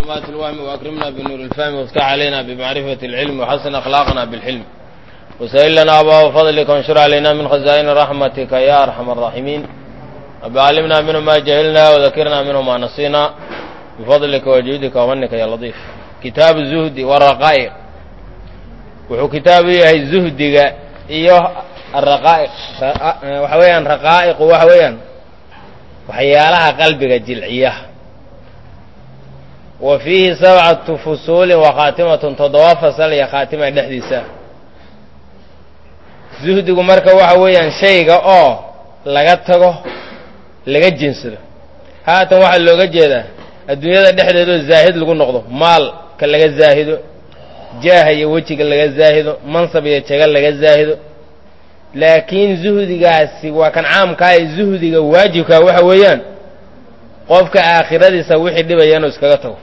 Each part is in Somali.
ظلمات الوهم وأكرمنا بنور الفهم وافتح علينا بمعرفة العلم وحسن أخلاقنا بالحلم وسهل لنا أبواب فضلك وانشر علينا من خزائن رحمتك يا أرحم الراحمين رب علمنا منه ما جهلنا وذكرنا منه ما نسينا بفضلك وجودك ومنك يا لطيف كتاب الزهد والرقائق wuxuu kitaabu yahay zuhdiga iyo araqaa'iq waxa weeyaan raqaa'iqu waxa weeyaan waxyaalaha qalbiga jilciya wa fiihi sabcatu fusuulin wa khaatimatun toddoba fasal iyo khaatima dhexdiisa zuhdigu marka waxa weeyaan shayga oo laga tago laga jinsado haatan waxaa looga jeedaa adduunyada dhexdeedoo zaahid lagu noqdo maalka laga zaahido jaaha iyo wejiga laga zaahido mansab iyo jaga laga zaahido laakiin zuhdigaasi waa kan caamkaa ee zuhdiga waajibkaa waxa weeyaan qofka aakhiradiisa wixii dhibaya inuu iskaga tago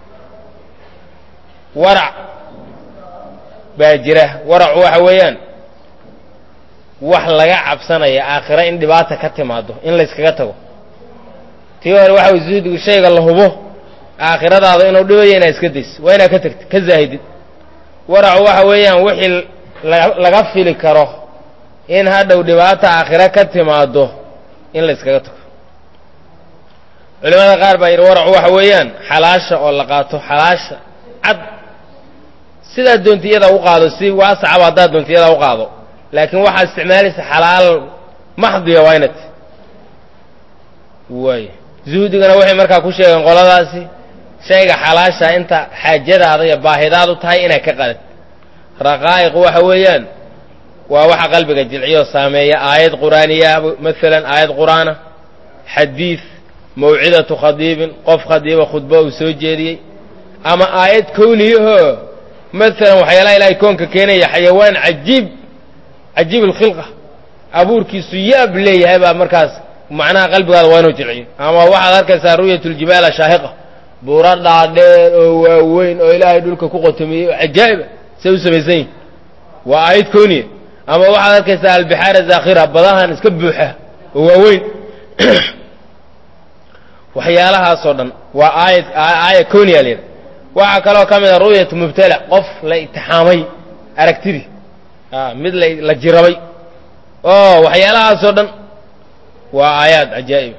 warac baa jira waracu waxa weeyaan wax laga cabsanaya aakhiro in dhibaata ka timaado in layskaga tago tii hore waxa way zuhdigu shayga la hubo aakhiradaada inuu dhibayo inaad iska dayso waa inaad ka tagtid ka zaahidid waracu waxa weeyaan wixii laga fili karo in hadhow dhibaata aakhiro ka timaado in la yskaga tago culimada qaar baa yidhi waracu waxa weeyaan xalaasha oo la qaato xalaasha cad sidaad doontiyada u qaado si waasacaba haddaad doontiyada u qaado laakiin waxaad isticmaalaysa xalaal maxdiya waa inat waay zuhdigana waxay markaa ku sheegeen qoladaasi shayga xalaasha inta xaajadaada iyo baahidaadu tahay inay ka qadad raqaa'iq waxa weeyaan waa waxa qalbiga jilciyo saameeya aayad qur'aaniya maalan aayad qur'aana xadiid mawcidatu khadiibin qof khadiiba khudbo uu soo jeediyey ama aayad kowniyahoo maalan waxyaalaha ilaahay koonka keenaya xayawaan cajiib cajiib alkhilqa abuurkiisu yaab leeyahay baa markaas macnaha qalbigaada waa inuu jilciyo ama waxaad arkaysaa ru'yatuljibaala shaahiqa buura dhaadheer oo waaweyn oo ilaahay dhulka ku qotomiyey oo cajaa'iba say u samaysan yihin waa aayad kooniya ama waxaad arkaysaa albixaara zaakhira badahan iska buuxa oo waaweyn waxyaalahaasoo dhan waa aayad aaya kooniya layidha waxaa kaloo ka mid a ru'yatu mubtala qof la itixaamay aragtidii mid la jirabay oo waxyaalahaasoo dhan waa aayaad cajaa'iba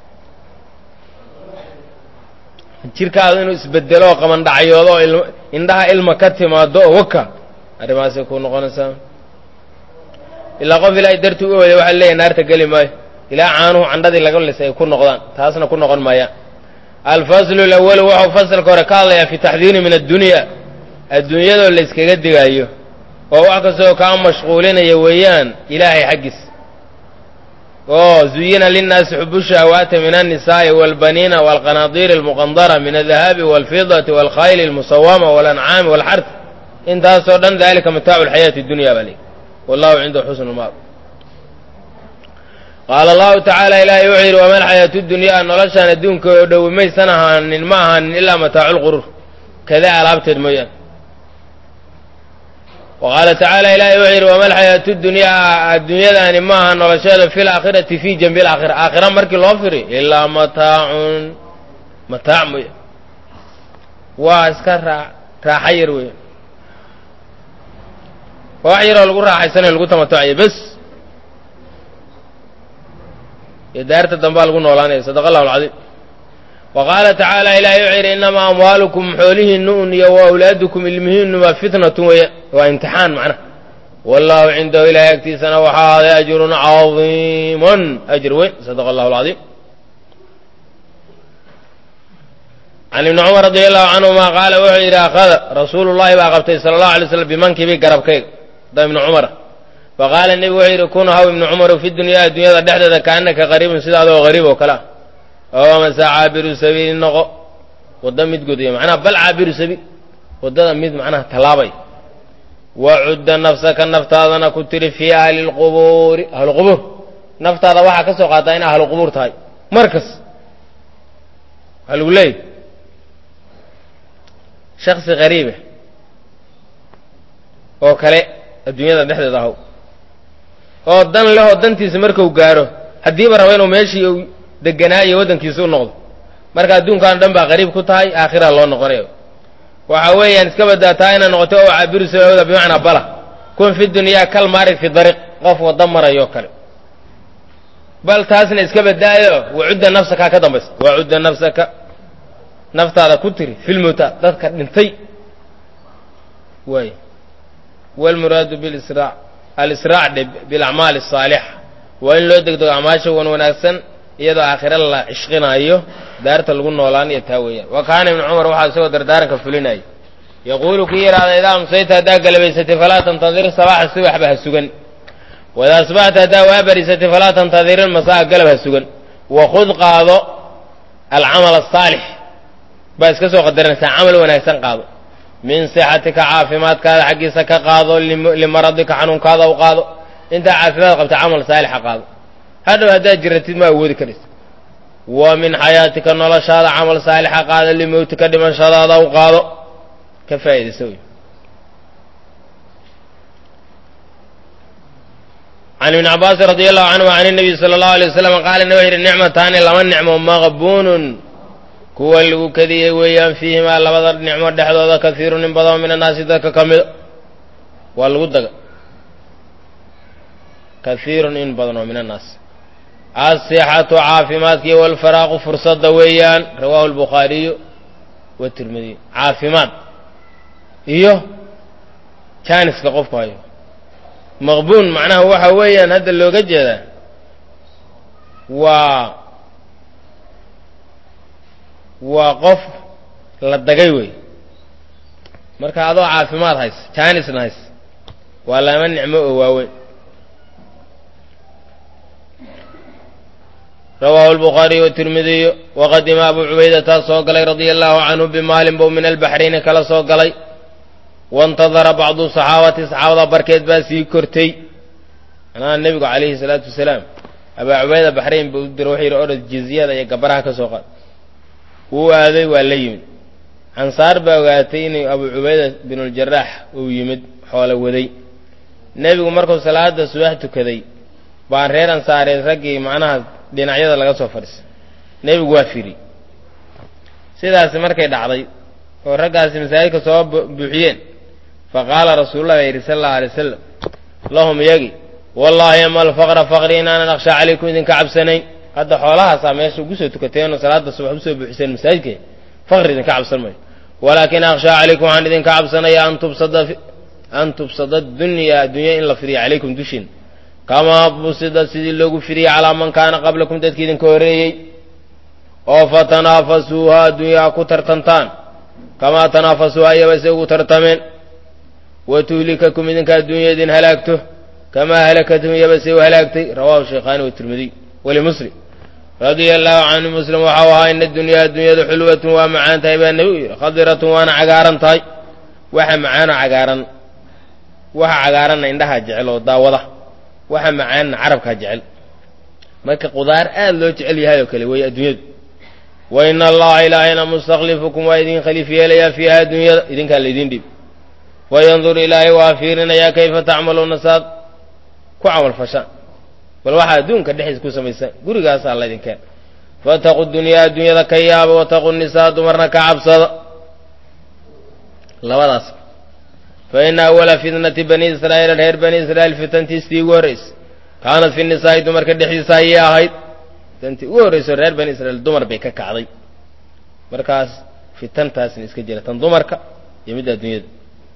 jirkaadu inuu isbedelo oo qabandhacyoodo oo indhaha ilma ka timaado oo waka arrimahaasay ku noqonaysaa ilaa qof ilaahay dartii u ooday waxaa leeyahy naarta geli maayo ilaa caanuhu candhadii laga lisay ay ku noqdaan taasna ku noqon maayaan alfaslu alawalu waxau fasalka hore ka hadlayaa fi taxdiiri min addunya adduunyadoo la yskaga digaayo oo wax kastoo kaa mashquulinaya weeyaan ilaahay xaggiis oo zuyina linnaasi xubu shahawaati min alnisaa'i walbaniina walqanaadiiri almuqandara min aldahabi walfidati walkhayli almusawama walancaami walxart intaasoo dhan dalika mataacu alxayaati dunya baa leey wallahu cindahu xusnu lmaab qaala allahu tacaala ilaahay wuxuu yidhi wama alxayaatu dunyaa noloshaan adduunka oo dhowi maysan ahaanin ma ahaanin ilaa mataacu lquruur kada alaabteed mooyaane wa qaala tacaala ilaahay wuxuu yidhi wama alxayaatu dunyaa adduunyadaani ma aha nolosheeda fi laakhirati fii janbi alaakhira aakhira markii loo firi ilaa mataacun mataac mooya waa iska raa raaxa yar weya waa wax yaroo lagu raaxaysanayo lagu tamatucayo bes iyo daarta dambaa lagu noolaanaya sadaqa allahu alcadiim wa qaala tacaala ilaahay wuxuu yidhi innamaa amwaalukum xoolihiinnu un iyo wa awlaadukum ilmihiinnu waa fitnatun weya waa imtixaan macnaha wallahu cindahu ilahay agtiisana waxaa ahaaday ajrun cadiimun ajr weyn sadaqa allahu alcadiim can ibni cumar radi allahu canhuma qaala wuxuu yidhi akhada rasuulu llahi baa qabtay sala allahu alay slam bimankibi garabkayga da ibni cumara faqaala nebigu wuxuu yidhi kun haw ibni cumaru fi dunyaa adduunyada dhexdeeda kaanaka qariibun sida adoo qariib oo kale ah oo mase caabiru sabiili noqo wadda mid gudaya macnaha bal caabiru sabiil waddada mid macnaha tallaabay wacudda nafsaka naftaadana ku tiri fii ahli lqubuuri ahluqubuur naftaada waxaa ka soo qaataa in ahluqubuur tahay markas waxaa lagu leeyahy shaksi qariiba oo kale adduunyada dhexdeeda ahaw oo dan lehoo dantiisa marku gaaro haddiiba raba inuu meeshii uu deganaa iyo waddankiisa u noqdo marka adduunkan dhan baa qariib ku tahay aakhira loo noqonayo waxa weeyaan iska badaataa inay noqoto oo cabiru sababda bimacnaa bala kun fi dunyaa kal maarid fi dariiq qof waddo marayo kale bal taasna iska badaayo wacudda nafsaka ka dambaysa wacudda nafsaka naftaada ku tiri filmowta dadka dhintay waay wlmuraadu bilisraac alisraac dhe bilacmaal asaalixa waa in loo degdego acmaasha wan wanaagsan iyadoo aakhira la cishqinaayo daarta lagu noolaanayo taa weeyaan wa kaana ibnu cumar waxaa isagoo dardaaranka fulinaya yaquulu kii yidhaahda idaa amsayta haddaa galabaysatay falaa tantadir sabaaxa subaxba ha sugan wadaa asbaxta haddaa waa barisatay falaa tantadir ilmasaa galab ha sugan wakhud qaado alcamal asaalix baa iska soo qadaranaysaa camal wanaagsan qaado min sixatika caafimaadkaada xaggiisa ka qaado limaradika xanuunkaada u qaado intaa caafimaad qabta camal saalixa qaado hadhow haddaad jiratid ma awoodi karaysa wa min xayaatika noloshaada camal saalixa qaado limowtika dhimashadaada u qaado ka faa'idaysa wey can ibni cabaasin radi allahu canhu can nabiy sala allahu alay wasalam qaala nabi yidhi nicmataani laba nicmo maqbuunun kuwa lagu kadiyey weeyaan fiihimaa labada nicmo dhexdooda kaiirun in badan min annaasi dadka ka mida waa lagu daga kaiirun in badan oo min annaas asixatu caafimaadkii walfaraaqu fursadda weeyaan rawaahu albukhaariyu watirmidiy caafimaad iyo jaaniska qofku hayo maqbuun macnaha waxa weeyaan hadda looga jeedaa waa waa qof la dagay wey marka adoo caafimaad hays jaanisna hays waa lama nicmo oo waaweyn rawaahu albukhaariyu watirmidiyu waqadima abu cubaydataa soo galay radia allahu canhu bimaalin bow min albaxrayni kala soo galay waintadara bacdu saxaabati saxaabada barkeed baa sii kortay manaha nebigu calayhi salaatu wasalaam abaa cubayda baxrayn buu u dira wuxuu yidhi orod jizyada iyo gabaraha ka soo qaad wuu aaday waa la yimid ansaar baa ogaatay inuu abu cubayda binuljarax uu yimid xoolo waday nebigu markuu salaada subax tukaday baan reer ansaareed raggii macnaha dhinacyada laga soo fadhiisay nebigu waa firi sidaasi markay dhacday oo raggaasi masaajidka soo buuxiyeen fa qaala rasuululah baa yidhi sala allahu alay wasalam lahum iyagi wallaahi ama alfaqra faqri inaanan akhshaa calaykum idinka cabsanayn hadda xoolahaasaa meesha ugu soo tukateenoo salaada subax usoo buuxiseen masaajidka faqri idinka cabsan mayo walaakin akhshaa calaykum waxaan idinka cabsanaya an tubsada an tubsada dunya addunya in la fidiyo calaykum dushiin kamaa busida sidii loogu fidiyey calaa man kaana qablakum dadki idinka horreeyey oo fatanaafasuuha adduunyaa ku tartantaan kamaa tanaafasuuha iyaba se ugu tartameen wa tuhlikakum idinka adduunya idin halaagto kamaa halakatum iyaba se u halaagtay rawahu shaykhaani watirmidiy walimuslim radia allahu canhu muslim waxau ahaa ina adunyaa addunyadu xulwatun waa macaan tahay baa nebigu yidhi khadiratun waana cagaaran tahay waxa macaanoo cagaaran waxa cagaaranna indhaha jecel oo daawada waxa macaanna carabkaa jecel marka qudaar aad loo jecel yahay oo kale weeye adduunyadu wa ina allaha ilaahayna mustaklifukum waa idin khaliif yeelayaa fiiha adduunyada idinkaa laydin dhib wayandur ilaahay waa fiirinayaa kayfa tacmaluuna saad ku camal fashaan bal waxaa adduunka dhexdiisa ku samaysaan gurigaasaa laydinkeena fataqu dunyaa adduunyada ka yaaba wataqu nisaa dumarna ka cabsada labadaas fa ina awala fitnati bani israa'iila reer bani israa'iil fitantiistii ugu horraysay kaanat fi nisaa'i dumarka dhexdiisa ayay ahayd fitantii ugu horrayso reer bani israiil dumar bay ka kacday markaas fitantaasna iska jira tan dumarka iyo midda adduunyada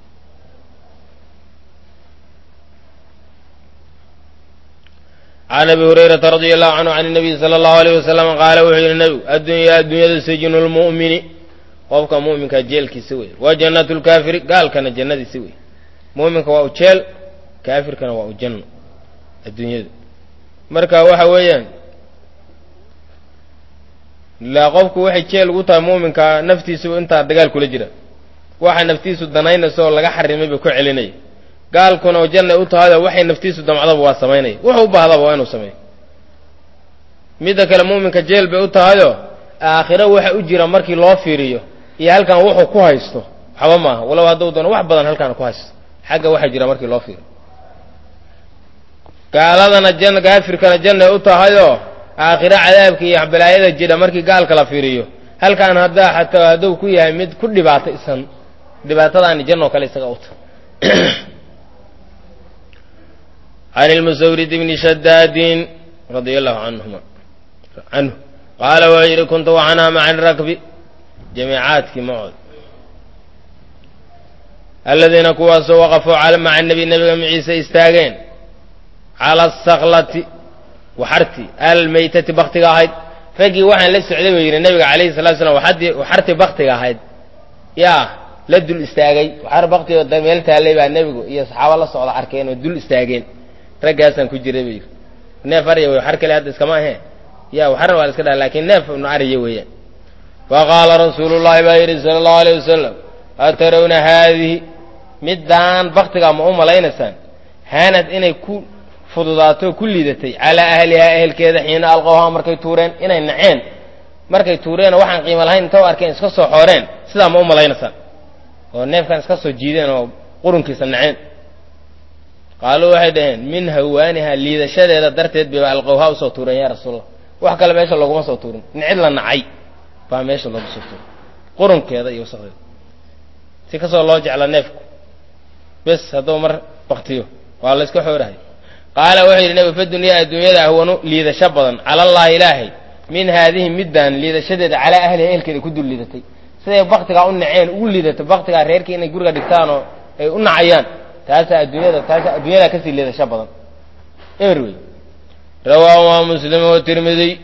can abi hurayrata radia allahu canhu can nabiy sala allahu alayh wasalam qaala wuxuu yidhi nebigu addunyaa adduunyadu sijnu lmu'mini qofka mu'minkaa jeelkiisa wey wa jannatu lkaafiri gaalkana jannadiisa wey mu'minka waa u jeel kaafirkana waa u janno adduunyadu marka waxa weeyaan ilaa qofku waxay jeel ugu tahay mu'minka naftiisu intaa dagaal kula jira waxa naftiisu danaynaysa oo laga xarimay ba ku celinaya gaalkuna oo jannay u tahayoo waxay naftiisu damcdaba waa samaynaya wuxuu u baahdaba waa inuu sameeyo midda kale mu'minka jeel bay u tahayoo aakhiro waxa u jira markii loo fiiriyo iyo halkan wuxuu ku haysto waxba maaha walow hadduu doono wax badan halkaan ku haysto xagga waxa jira markii loo fiiriyo gaaladana jan gaafirkana jannay u tahayoo aakhiro cadaabka iyo balaayada jira markii gaalka la fiiriyo halkan haddaa xataa hadduu ku yahay mid ku dhibaataysan dhibaatadaani janoo kale isaga uta can ilmusawrid bni shadaadin radia allahu canhuma canhu qaala wuxuu yidhi kuntu waxanaa maca rakbi jamiicaadkii macood aladiina kuwaasoo waqafuu maca nebi nebiga maciise istaageen cala asaklati waxarti almaytati baktiga ahayd raggii waxaan la socday buu yidhi nebiga calayhi salatu slam waxartii baktiga ahayd yaa la dul istaagay waxar baktigo meel taallay baa nebigu iyo saxaabo la socda arkeen oo dul istaageen raggaasaan ku jiray buu yidhi neef arya wey waxar kale hadda iskama ahee ya waxarna waa la iska dhaha lakin neef nu arya weeyaan faqaala rasuulu llahi baa yidhi sala allahu alayh wasalam atarawna haadihi middaan baktigaa ma u malaynaysaan haanad inay ku fududaato ku liidatay calaa ahlihaa ehelkeeda xiina alqowhaa markay tuureen inay naceen markay tuureenoo waxaan qiimo lahayn inta u arkeen iska soo xooreen sidaa ma u malaynaysaan oo neefkan iska soo jiideen oo qurunkiisa naceen qaaluu waxay dhaheen min hawaaniha liidashadeeda darteed bayba alqowhaa usoo tuureen yaa rasuulallah wax kale meesha looguma soo tuurin nicid la nacay baa meesha loogu soo tuuray qurunkeeda iyo wasaqdeeda si kastoo loo jecla neefku bes hadduu mar baktiyo waa la iska xoorahay qaala wuxuu yidhi nebigu fadunyaa adduunyada ahwanu liidasho badan cala allahi ilaahay min haadihi middaan liidashadeeda calaa ahliha ehelkeeda ku dul liidatay siday baktigaa u naceen ugu liidato baktigaa reerkii inay guriga dhigtaan oo ay u nacayaan taasaa adduunyada taasaa adduunyadaa kasii liidasho badan emer wey rawaahu maa muslim wa tirmidiy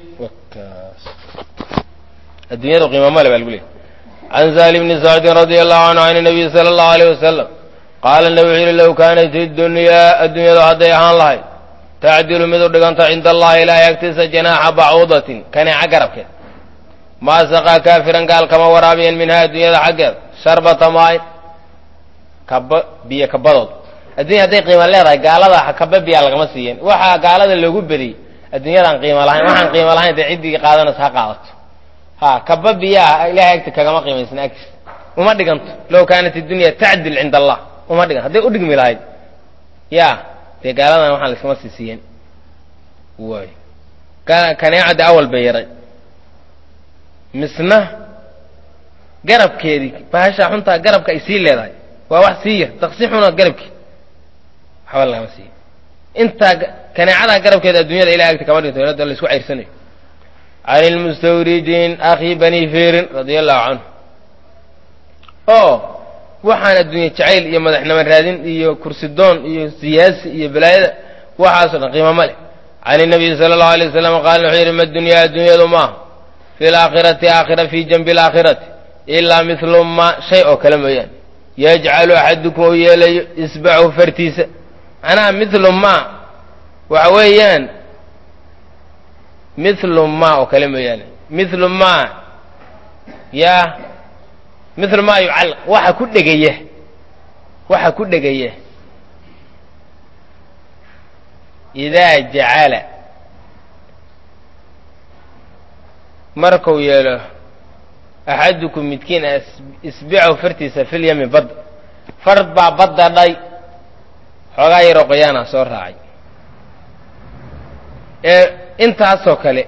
adduunyadu qiima male baa lagu leeyay can saali bni sacdin radia allahu canhu can nabiy sala allahu alayh wasalam qaala nabi wuxuu yihi low kaanat idunyaa adduunyadu hadday ahaan lahayd tacdilu mid u dhiganta cinda allahi ilaahay agtiisa janaaxa bacuudatin kaneeca garabkeed maa saqaa kaafiran gaal kama waraabiyan minhaa adduunyada xaggeeda sharbata maayn kaba biyo kabadood addunya hadday qiima leedahay gaalada kaba biyaa lagama siiyan waxaa gaalada loogu bediyey adduunyadaan qiimo lahayn waxaan qiimo lahayn dee ciddii qaadanaysa ha qaadato ha kaba biyaa ilahay agti kagama qiimaysna agtiisa uma dhiganto low kaanat iddunya tacdil cinda allah uma dhigan hadday u dhigmi lahayd ya dee gaaladan waxaan laiskama sii siiyen waay kaneecadda awal bay yaray misna garabkeedii bahashaa xuntaa garabka ay sii leedahay waa wax sii yar daqsi xuna garabkii waxba lagama siiya intaa kaneecadaa garabkeeda adduunyada ilahay agti kama dhinto hadda la isku ceyrsanayo can ilmustawridiin akhi bani firin radia allahu canhu oo waxaan adduunye jacayl iyo madaxnimo raadin iyo kursidoon iyo siyaasi iyo balaayada waxaasoo dhan qiimo ma leh can inabiyi sala allahu alay wasalam qaala wuxuu yidhi ma dunyaa adduunyadu maaha fi laakhirati aakhira fii janbi alaakhirati ilaa midlu ma shay oo kale mooyaane yajcalu axadukum uu yeelayo isbachu fartiisa macnaha midlu ma waxa weeyaan midlu ma oo kale mooyaane midlu ma yaa midlu ma yucallaq waxa ku dhegaya waxa ku dhegaya idaa jacala markuu yeelo axadukum midkiin isbicahu fartiisa filyami badda fard baa badda dhay xoogaa yaroo qoyaana soo raacay ee intaasoo kale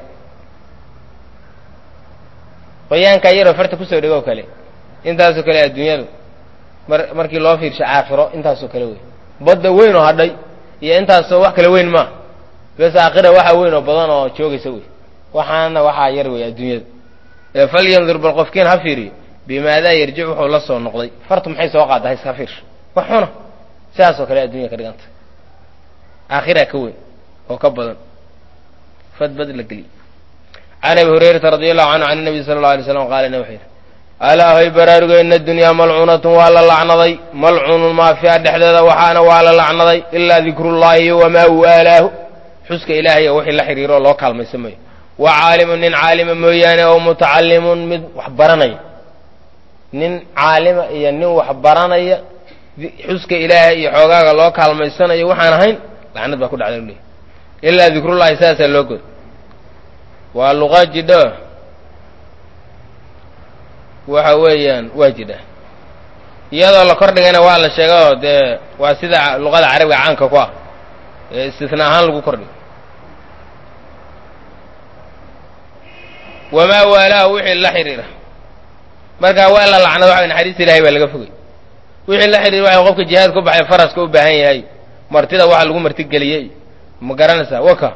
qoyaankaa yaroo farta kusoo dhegoo kale intaasoo kale adduunyadu mar markii loo fiirsho aakhiro intaasoo kale wey badda weyn oo hadhay iyo intaasoo wax kale weyn maa bes aakhira waxa weyn oo badan oo joogaysa wey waxaana waxaa yar wey adduunyada ee falyandur bal qofkiin ha fiiriyo bimaadaa yarjic wuxuu la soo noqday fartu maxay soo qaadda ha iska fiirsho wax xuna sidaasoo kale addunya ka dhiganta aakhira ka weyn oo ka badan fadbad la geliy can abi hurayrata radi allahu canhu can nabiy sala allau alay slam qaala wuxuu yidhi alaa hoy baraarugo ina adunyaa malcuunatun waa la lacnaday malcuunun maa fiiha dhexdeeda waxaana waa la lacnaday ilaa dikrullahi wamaa waalaahu xuska ilaahay oo wixii la xidhiiro oo loo kaalmaysamayo wa caalimun nin caalima mooyaane oo mutacallimun mid wax baranaya nin caalima iyo nin wax baranaya xuska ilaahay iyo xoogaaga loo kaalmaysanayo waxaan ahayn lacnad baa ku dhacda u leey ilaa dikrullahi saasaa loo goda waa luqa jidho waxa weeyaan waa jidha iyadoo la kordhigayna waa la sheegayoo dee waa sida luqada carabiga caanka ku ah ee istisna ahaan lagu kordhigo wamaa waalaahu wixii la xidhiira marka waa la lacnado waxa naxariista ilahay baa laga fogay wixii la xidhiir waxa qofka jihaad ku baxay faraska u baahan yahay martida waxa lagu martigeliyey ma garanaysaa waka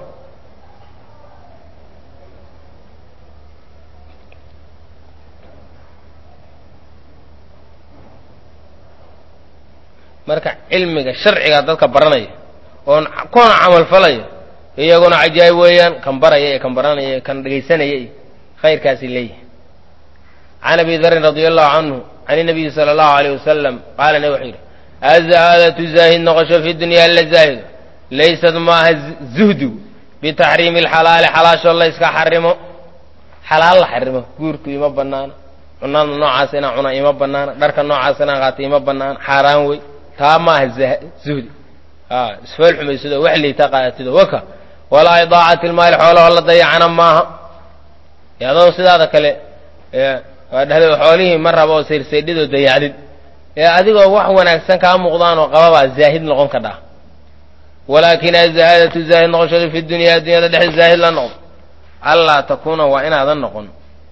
marka cilmiga sharciga dadka baranaya oon kuna camal falaya iyaguna cajaayib weeyaan kan baraya ee kan baranaya kan dhegaysanaya iyo khayrkaasi leeyihi can abi darin radia allahu canhu can inabiyi sala allahu alayh wasalam qaala nabi wuxuu yidhi azahaadatu zaahid noqosho fi dunya la zaahido laysad maaha zuhdu bitaxriimi alxalaali xalaashoo la yska xarimo xalaal la xarimo guurku ima banaana cunada noocaas inaan cuna ima banaana dharka noocaas inaan qaato ima banaana xaaraan wey taa maaha zuhdi isfool xumaysadoo wax liita qaadatido waka walaa idaacati lmaali xoolaho la dayacana maaha adoo sidaada kale waa dhahda xoolihii ma raba oo sayrsaydhidoo dayacdid ee adigoo wax wanaagsan kaa muuqdaan oo qababaa zaahid noqon ka dhaa walaakin azahaadatu zaahid noqoshada fi dunyaa dunyada dhexda zaahid la noqdo allaa takuuna waa inaadan noqon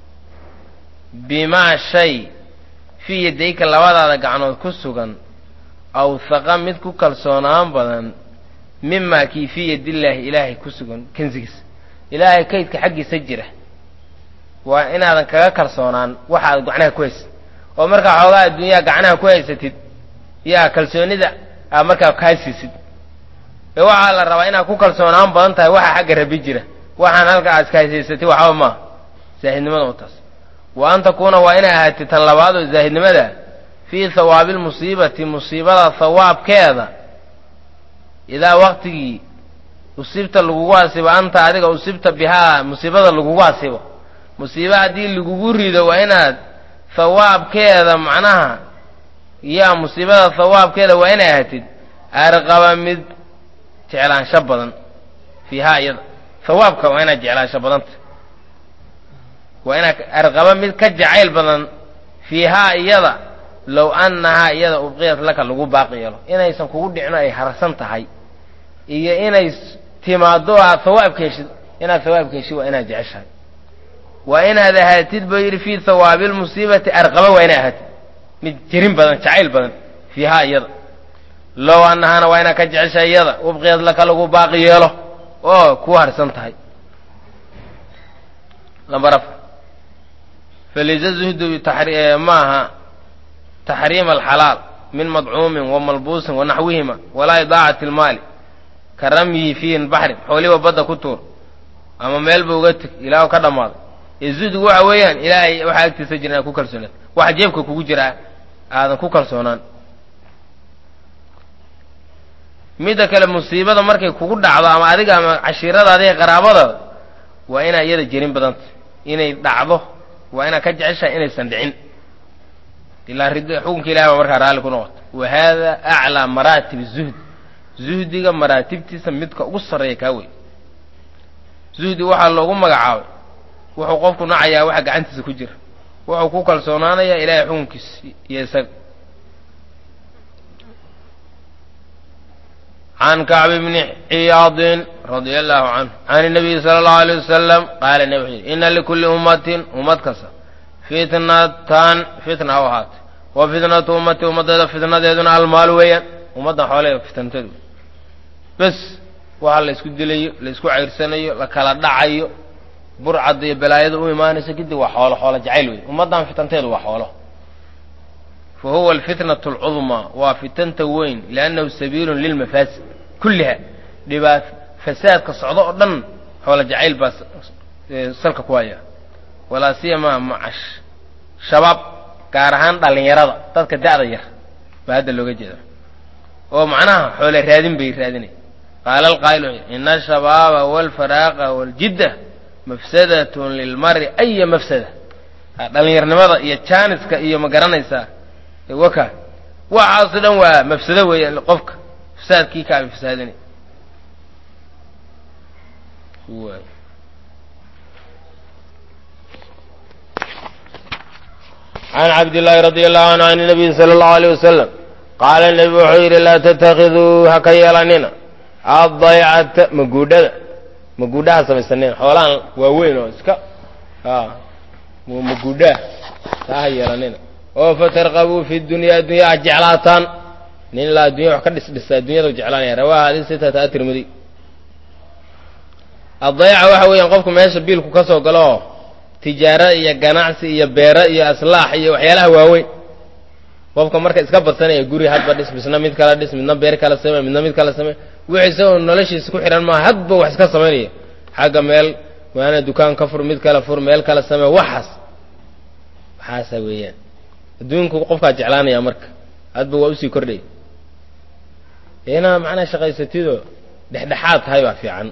bimaa shay fii yadayka labadaada gacnood ku sugan awhaqa mid ku kalsoonaan badan mimaa kii fii yadillaahi ilaahay ku sugan kansigiisa ilaahay kaydka xaggiisa jira waa inaadan kaga kalsoonaan waxaad gacnaha ku haysatid oo markaa xoogaa adduunyaha gacnaha ku haysatid yaa kalsoonida aa markaa kaasiisid ee waxaa la rabaa inaad ku kalsoonaan badan tahay waxaa xagga rabi jira waxaan halka aad iskahaysatid waxba maaha zaahidnimada u taas wa an takuuna waa inay ahaatid tan labaad oo zaahidnimada fii hawaabi lmusiibati musiibada hawaabkeeda idaa waqtigii usibta lagugu asibo anta adiga usibta bihaa musiibada lagugu asibo musiibe haddii lagugu rido waa inaad hawaabkeeda macnaha yaa musiibada hawaabkeeda waa inay ahatid arqaba mid jeclaansho badan fiihaa iyada hawaabka waa inaad jeclaansho badanta waa inaad arqaba mid ka jacayl badan fiihaa iyada low annahaa iyada ubqiyat laka lagu baaqi yeelo inaysan kugu dhicno ay harsan tahay iyo inay timaado aad hawaabka heshid inaad hawaabka heshid waa inaad jeceshahay waa inaad ahaatid buu yidhi fii hawaabi lmusiibati arqaba waa inaad ahaatid mid jirin badan jacayl badan fiihaa iyada low annahaana waa inaad ka jeceshahay iyada ubqiyad laka lagu baaqi yeelo oo ku harsan tahay lambar afar faliza zuhdu maaha taxriima alxalaal min madcuumin wa malbuusin wa naxwihima walaa idaacati lmaali ka ramyihi fiihi baxrin xooliba badda ku tuur ama meelba uga teg ilaa ka dhammaaday ee zuhdigu waxa weeyaan ilaahay waxaa agtiisa jira inaad ku kalsoonaad waxa jeebka kugu jira aadan ku kalsoonaan midda kale musiibada markay kugu dhacdo ama adiga ama cashiiradaada iyo qaraabadaada waa inaa iyada jerin badanta inay dhacdo waa inaad ka jeceshahay inaysan dhicin ilaa xukunka ilahi baa markaa raalli ku noqota wa haada aclaa maraatib zuhd zuhdiga maraatibtiisa midka ugu sarreeya kaa wey zuhdi waxaa loogu magacaabay wuxuu qofku nacayaa waxa gacantiisa ku jira wuxuu ku kalsoonaanayaa ilaahay xukunkiisa iyo isaga can kacbi bni ciyaadin radia allahu canhu can inabiyi sala allahu alay wasalam qaala nabi wuxuu yidhi ina likulli ummatin ummad kasta fitnatan fitna u ahaatay wa fitnatu ummati ummaddeeda fitnadeeduna almaalu weeyaan ummaddan xoolaheeda fitnateedu bes waxa la isku dilayo la isku cayrsanayo la kala dhacayo burcadda iyo balaayada u imaanayso kadib waa xoolo xoolo jacayl wey ummaddan fitanteedu waa xoolo fa huwa alfitnatu alcudmaa waa fitanta weyn liannahu sabiilun lilmafaasid kulliha dhibaat fasaadka socdo oo dhan xoolo jacayl baa salka ku haya walaa siyamaa macash shabaab gaar ahaan dhallinyarada dadka da'da yar baa hadda looga jeeda oo macnaha xoole raadin bay raadinay qaala alqaa'ilu ina ashabaaba walfaraaqa waljidda mafsadatun lilmari aya mafsada dhallinyarnimada iyo jaaniska iyo ma garanaysaa waka waxaaso dhan waa mafsado weeyaan qofka fasaadkii kaaba fasaadinay can cabdillaahi radi allahu canhu can nabiyi sala allahu aleyh wasalam qaala nebi wuxuu yidhi laa tatakiduu ha ka yeelanina addaycata maguudhada maguudhaha samaysaneen xoolahan waaweyn oo iska mugudhaa taa ha yeelanina oo fatarqabuu fi dunyaa addunya ha jeclaataan nin ilaa addunya wax ka dhisdhisa addunyada jeclaanaya rawaaha hadii sitata atirmidi addayaca waxa weeyaan qofku meesha biilku ka soo galo oo tijaaro iyo ganacsi iyo beero iyo aslaax iyo waxyaalaha waaweyn qofka marka iska badsanaya guri hadba dhis misna mid kala dhis midna beer kala samey midna mid kala samey wixii isagoo noloshiisa ku xidhan maaha hadba wax iska samaynaya xagga meel waana dukaan ka fur mid kala fur meel kala samee waxaas waxaasa weeyaan adduunku qofkaa jeclaanaya marka hadba waa usii kordhaya inaa macnaa shaqaysatidoo dhexdhexaad tahay baa fiican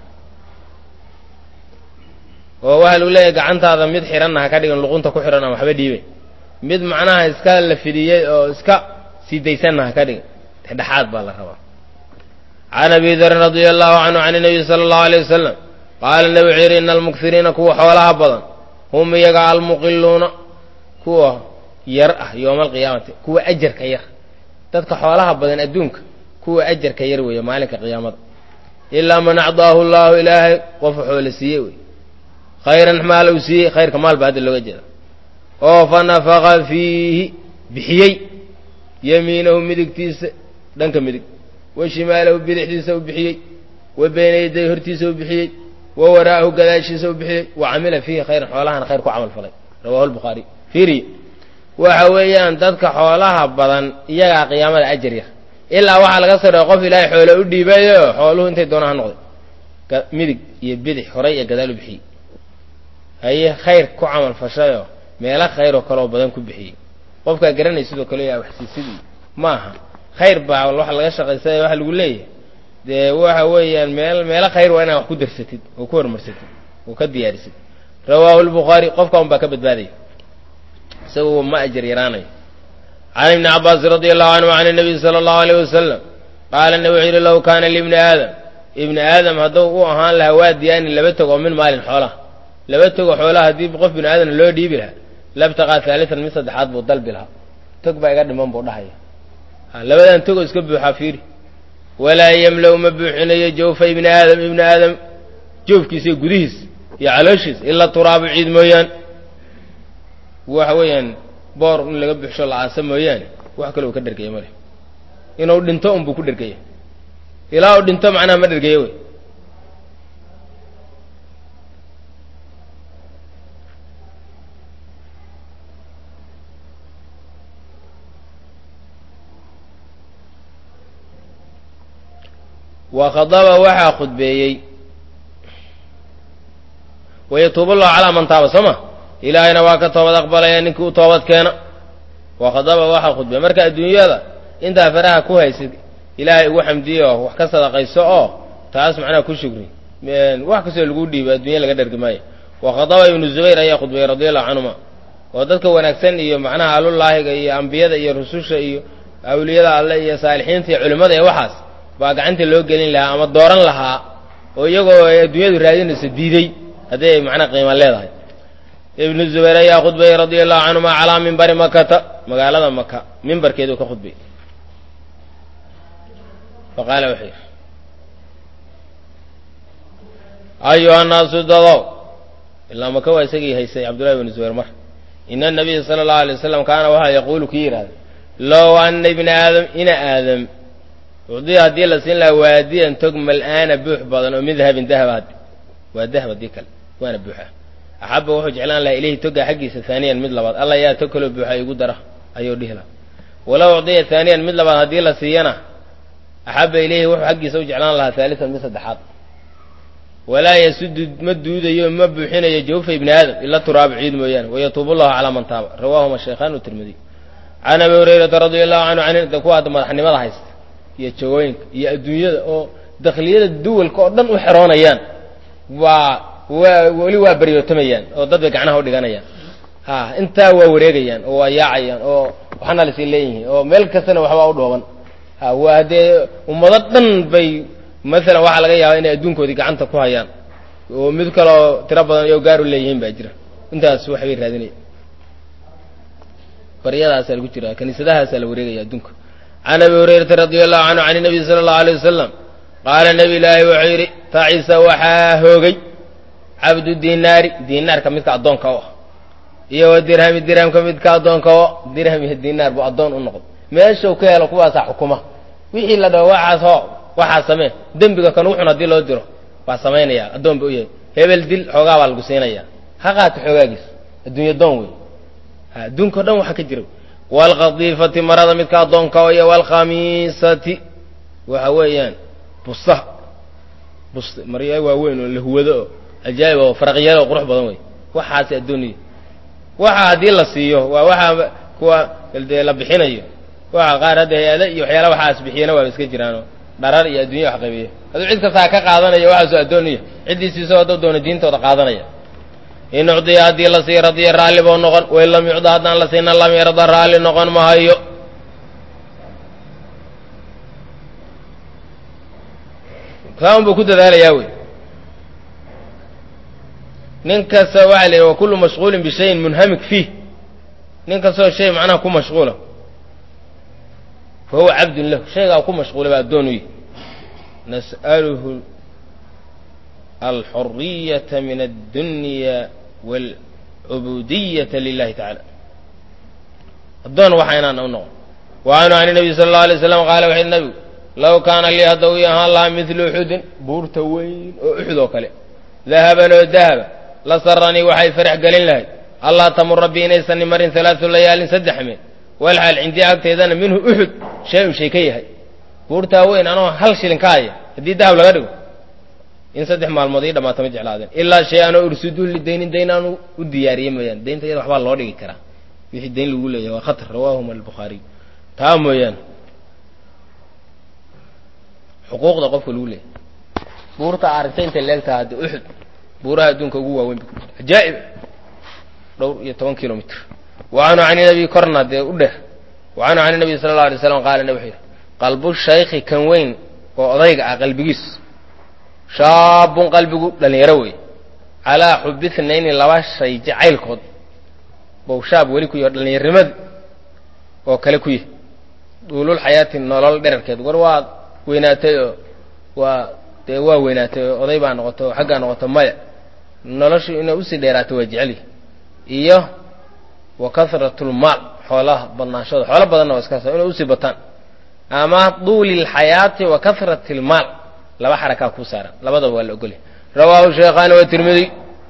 oo waxaa lagu leeyahay gacantaada mid xidhanna ha ka dhigan luqunta ku xidhan aan waxba dhiibay mid macnaha iska la fidiyey oo iska sii daysanna ha ka dhigan dhexdhexaad baa la rabaa can abi darin radia allahu canhu can inabiy sala allahu aleyh wasalam qaala nabi wuxuu yidhi ina almuksiriina kuwa xoolaha badan hum iyaga almuqiluuna kuwa yar ah yowma alqiyaamati kuwa ajarka yar dadka xoolaha badan adduunka kuwa ajarka yar weeye maalinka qiyaamada ilaa man acdaahu llahu ilaahay qofu xoole siiye wey khayran maal uu siiyey khayrka maal baa hadda looga jeeda oo fa nafaqa fiihi bixiyey yamiinahu midigtiisa dhanka midig wa shimaalahu bidixdiisa u bixiyey wa beyna yaday hortiisa u bixiyey wa waraa'ahu gadaashiisa u bixiyey wa camila fiihi khayran xoolahana khayr ku camal falay rawahu lbukhaari fiiriy waxa weeyaan dadka xoolaha badan iyagaa qiyaamada ajar yar ilaa waxaa laga soo dhea qof ilaahay xoole u dhiibayo xooluhu intay doonaan ha noqday midig iyo bidix horay iyo gadaal u bixiyey haye khayr ku camal fashayoo meelo khayroo kaleoo badan ku bixiyey qofkaa garanay sidoo kale yaa waxsiisidii ma aha khayr baa waxa laga shaqaysay waxa lagu leeyahay dee waxa weeyaan meel meelo khayr waa inaad wax ku darsatid oo ku horumarsatid oo ka diyaarisid rawaahu lbukhaari qofka un baa ka badbaadaya isagu ma ajar yaraanayo can ibni cabaasin radia allahu canhu can nabiy sala allahu aleyh wasalam qaala nabi wuxuu yidhi low kaana libni aadam ibni aadam hadduu u ahaan lahaa waadiyaani laba tog oo min maalin xoolaha laba togo xoolaha haddii qof bini aadamna loo dhiibi lahaa labtaqaa haalitan mid saddexaad buu dalbi lahaa tog baa iga dhiman buu dhahaya labadan togoo iska buuxaa fiiri walaa yemla-u ma buuxinayo jawfa ibni aadam ibni aadam joofkiisa iyo gudihiis iyo calooshiisa ila turaabu ciid mooyaane waxa weeyaan boor in laga buuxsho la-aasa mooyaane wax kale uu ka dhergaya male inuu dhinto unbuu ku dhergaya ilaa uu dhinto macnaha ma dhergaya wey wa khadaba waxaa khudbeeyey wayatuubu allahu calaa man taaba soo ma ilaahayna waa ka toobad aqbalaya ninkii u toobad keena wa khadaba waxaa khudbeeyey marka adduunyada intaa faraha ku haysid ilaahay ugu xamdiye oo wax ka sadaqayso oo taas macnaha ku shugri wax kastoo lagu dhiibo adduunya laga dhergi maayo wa khadaba ibnu zubayr ayaa khudbeeyey radi allahu canhuma oo dadka wanaagsan iyo macnaha alulaahiga iyo ambiyada iyo rususha iyo awliyada alle iyo saalixiinta iyo culimmada iyo waxaas baa gacanta loo gelin lahaa ama dooran lahaa oo iyagoo ay adduunyadu raadinayso diiday haddii ay macnaa qiima leedahay ibnu zubayr ayaa khudbayey radia allahu canhuma calaa mimbari makata magaalada maka mimbarkeeduu ka khudbayy fa qaala wuxuu yidhi ayuha naasu dadow ilaa maka waa isagii haysay cabdullahi bnu zubayr mar ina anabiya sala allahu alay wasalam kaana waxaa yaquulu kii yidhahda low ana ibna aadam ina aadam ucdiya haddii la siin lahaa waadiyan tog mal-aana buux badan oo min dahabin dahab waa dahab haddii kale waana buuxa axaba wuxuu jeclaan lahaa ilayhi toga xaggiisa haaniyan mid labaad alla yaa tog kaloo buuxa igu dara ayuu dhihi lahaa walow ucdiya haaniyan mid labaad haddii la siiyana axaba ilayhi wuxuu xaggiisa u jeclaan lahaa haalisan mid saddexaad walaa yasudu ma duudayo ma buuxinayo jawfa ibni aadam ila turaabu ciid mooyaane wayatuubu llahu calaa man taaba rawaahuma shaykhaan tirmidiy can abi hurayrata radia allahu canhu can kuwa hadda madaxnimada haysta iyo jagooyinka iyo adduunyada oo dakliyada duwalka oo dhan u xeroonayaan waa waa weli waa baryootamayaan oo dad bay gacnaha u dhiganayaan ha intaa waa wareegayaan oo waa yaacayaan oo waxna lasii leeyihiin oo meel kastana waxbaa u dhooban ha waa dee ummado dhan bay maalan waxaa laga yaabaa inay adduunkoodii gacanta ku hayaan oo mid kaleo tiro badan iyo gaar u leeyihiin baa jira intaas waxbay raadinaya baryadaasaa lagu jira kaniisadahaasaa la wareegaya adduunka can abi hurayrata radia allahu canhu can nabiy sala allahu alay wasalam qaala nebi ilaahi wuxuu yidhi tacisa waxaa hoogay cabdu dinaari dinaarka midka addoonka u ah iyo wa dirhami dirhamka midka addoonka oo dirham iyo dinaar buu addoon u noqday meeshuu ka helo kuwaasaa xukuma wixii la dhaho waxaas hoo waxaa samee dembiga kan uxun haddii loo diro waa samaynaya addoon ba u yahay hebel dil xoogaa baa lagu siinaya ha qaato xoogaagiis adduunya doon wey adduunkao dhan waxa ka jira waalkhadiifati marada midka addoonka oo iyo waalkhamiisati waxa weeyaan bustaha bust marya waaweyn oo lahuwado oo ajaa'ib oo faraqyalo oo qurux badan wey waxaasi addooniya waxa haddii la siiyo waa waxaa kuwa dee la bixinayo waxa qaar hadda hay-ada iyo waxyaala waxaas bixiyana waaba iska jiraanoo dharar iyo addunya wax qaybiya hadduu cid kastaa ka qaadanaya waxaasoo addooniya ciddii siiso hadduu doono diintooda qaadanaya in ucdiya haddii la siiyo radiya raalli buu noqon wain lam yucda haddaan la siina lam yarda raalli noqon mahayo saan buu ku dadaalayaa wey nin kasta waxa la yidhi wa kullu mashquulin bishayin munhamik fiih nin kastoo shay macnaha ku mashquula fa huwa cabdun lahu shaygaa ku mashquulay baa addoon u yihi nas'aluhu alxuriyata min addunya waalcubudiyata lilahi tacala addoon waxa inaan u noqon wa canhu can nabiy sala allau alay slam qaala wuxu yidhi nabigu low kaana lii hadda uu ahaan lahaa midlu uxudin buurta weyn oo uxud oo kale dahaban oo dahaba la saranii waxay farax gelin lahayd allaa tamura bi inaysan marin alaatu layaalin saddex meel walxaal cindii agteedana minhu uxud shay un shay ka yahay buurtaa weyn anoo hal shilin ka haya haddii dahab laga dhigo in saddex maalmood ii dhamaata ma jeclaadeen ilaa shay anoo ursudu lidaynin dayn aanu u diyaariyey mooyaane daynta iyada waxbaa loo dhigi karaa wixii dayn lagu leeyahay waa khatar rawaahuma albukhaariy taa mooyaane xuquuqda qofka lagu leeyahay buurta aragtay intay leegtaha hadda uxud buuraha adduunka ugu waaweyn ajaa'ib dhowr iyo toban kilomitr wa canhu can nabiy korna dee u dheer wa canhu can nabiy sala allau alay slam qaala nabi wuxuu yidhi qalbu shaykhi kan weyn oo odayga ah qalbigiis shaabun qalbigu dhallinyaro wey calaa xubi thnayni laba shay jacaylkood bow shaab weli ku yaho dhallinyarnimada oo kale ku yahy duulul xayaati nolol dherarkeed war waa weynaatay oo waa dee waa weynaatay oo oday baa noqoto oo xaggaa noqoto maya noloshu inay usii dheeraato waa jeceli iyo wa kahratulmaal xoolaha badnaanshooda xoolo badanna waa iskaas inay usii bataan ama duuli lxayaati wa kahrati lmaal laba xarakaa kuu saaran labadaba waa la ogolya rawaahu sheekhaani wa tirmidi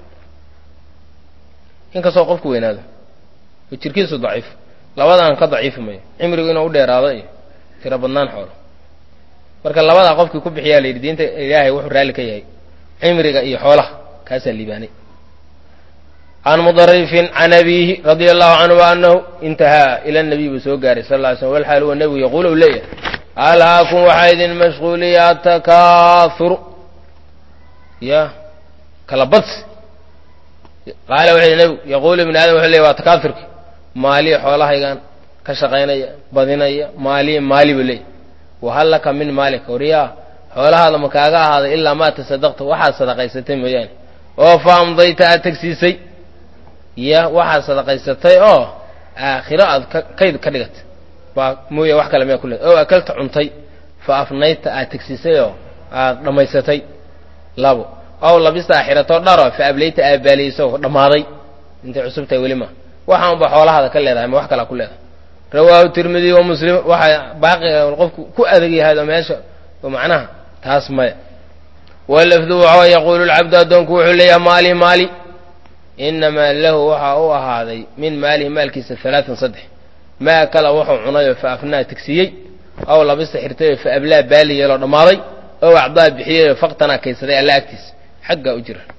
inkastoo qofku weynaado oo jirkiisu daciif labadan ka daciifi mayo cimrigu inuu u dheeraado iyo tiro badnaan xoolo marka labadaa qofkii ku bixiyaa la yidhi diinta ilaahay wuxuu raalli ka yahay cimriga iyo xoolaha kaasaa liibaanay can mudarifin can abiihi radia allahu canhu anahu intahaa ila nabiy buu soo gaaray sal ly slm walxaal huwa nebigu yaquul u leeyahay alhaakum waxaa idin mashquuliya atakaahuru ya kala badsi qaala wuxuu yidhi nebigu yaquulu ibni aadam wuxuu leeyahy waa takaafurki maaliya xoolahaygan ka shaqaynaya badinaya maaliya maali buu leeyahy wahal laka min maalika wariyaa xoolahaada ma kaaga ahaaday ilaa maa tasadaqta waxaad sadaqaysatay mooyaane oo fa amdayta aad tegsiisay ya waxaad sadaqaysatay oo aakhiro aad kayd ka dhigatay baa mooya wax kale miyaa ku leeday oo akalta cuntay fa afnayta aad tegsiisay oo aad dhammaysatay labo ow labista aaxiratoo dharo fa ablayta aad baaliyeyso dhammaaday intay cusub tahay weli ma waxaan ba xoolahaada ka leedahay ma wax kalaa ku leedahay rawaahu tirmidi wa muslim waxaa baaqiga qofku ku adag yahay oo meesha oo macnaha taas maya walafdu waxa yaquulu lcabdu addoonku wuxuu leeyahay maali maali inamaa lahu waxaa u ahaaday min maalihi maalkiisa alaatan saddex maa kala wuxuu cunayoo fa afnaa tegsiiyey ow labista xirtayoo fa ablaa baali yeeloo dhammaaday ow acdaa bixiyeyoo faktanaa kaysaday alla agtiisa xaggaa u jira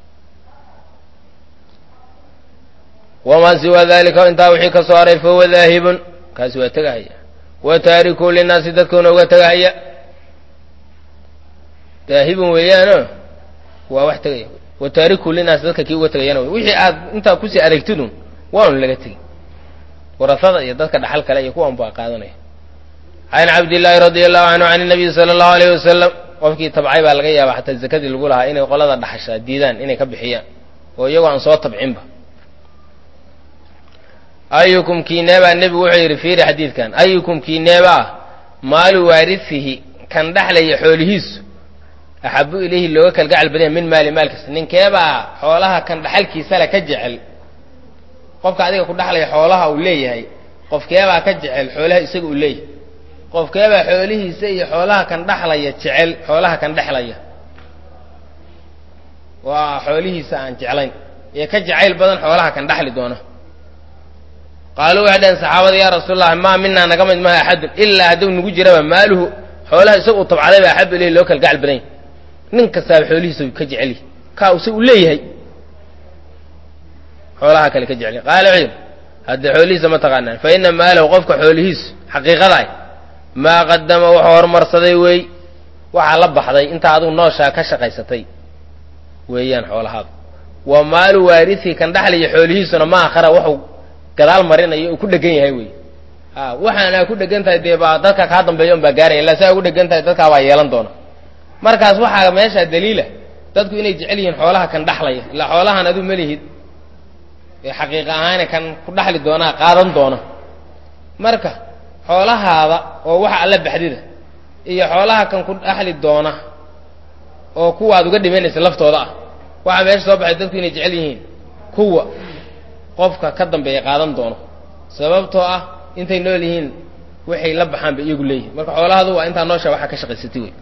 wamaa siwaa dalika intaa wixii ka soo haray fahuwa daahibun kaasi waa tegahaya wa taariku linaasi dadkuuna uga tegahaya daahibun weeyaano waa wax tegaya wa taariku linaasi dadka kii uga tegayana wey wixii aad intaa kusii adeegtidun waanu laga tegin warasada iyo dadka dhaxal kale iyo kuwan baa qaadanaya can cabdillaahi radia allahu canhu can nabiyi sala allahu alayh wasalam qofkii tabcay baa laga yaaba xataa zakadii lagu lahaa inay qolada dhaxashaa diidaan inay ka bixiyaan oo iyagoo aan soo tabcinba ayukum kiineebaa nebigu wuxuu yidhi fiiri xadiidkan ayukum kiineeba ah maalu waarisihi kan dhexlaya xoolihiisu axabu ilayhi looga kalgacal badanya min maali maalkiisa ninkeebaa xoolaha kan dhaxalkiisale ka jecel qofka adiga ku dhaxlaya xoolaha uu leeyahay qofkeebaa ka jecel xoolaha isaga uu leeyahay qofkeebaa xoolihiisa iyo xoolaha kan dhaxlaya jecel xoolaha kan dhexlaya waa xoolihiisa aan jeclayn ee ka jacayl badan xoolaha kan dhaxli doona qaaluu waxay dhaheen saxaabada yaa rasuulallah maa minaa naga mid maha axadun ilaa hadduu nagu jiraba maaluhu xoolaha isaga uu tabcaday ba axabu ilayhi loo kala gacal badanya nin kastaaba xoolihiisa uu ka jecel yahay kaa use uu leeyahay xoolaha kale ka jecel yahay qaala wuxuu yidhi haddee xoolihiisa ma taqaanaan fa ina maalahu qofka xoolihiisu xaqiiqadaah maa qadama wuxuu horumarsaday weey waxaa la baxday intaa adigu nooshaa ka shaqaysatay weeyaan xoolahaada wa maalu waarisi kan dhaxlaya xoolihiisuna ma akhara wuxuu gadaal marinayo uu ku dhegan yahay wey a waxaanaa ku dhegan tahay dee baa dadka kaa dambeeya un baa gaaraya illaa saa ugu dhegan tahay dadkaa baa yeelan doona markaas waxaa meeshaa daliila dadku inay jecel yihiin xoolaha kan dhaxlaya ilaa xoolahan aduu malihid ee xaqiiqa ahaane kan ku dhaxli doonaa qaadan doona marka xoolahaada oo waxa alla baxdida iyo xoolaha kan ku dhaxli doona oo kuwaad uga dhimanaysa laftooda ah waxaa meesha soo baxay dadku inay jecel yihiin kuwa qofka ka dambeeya qaadan doono sababtoo ah intay nool yihiin waxay la baxaan bay iyagu leeyihin marka xoolahadu waa intaa noosha waxaa ka shaqaysatay wey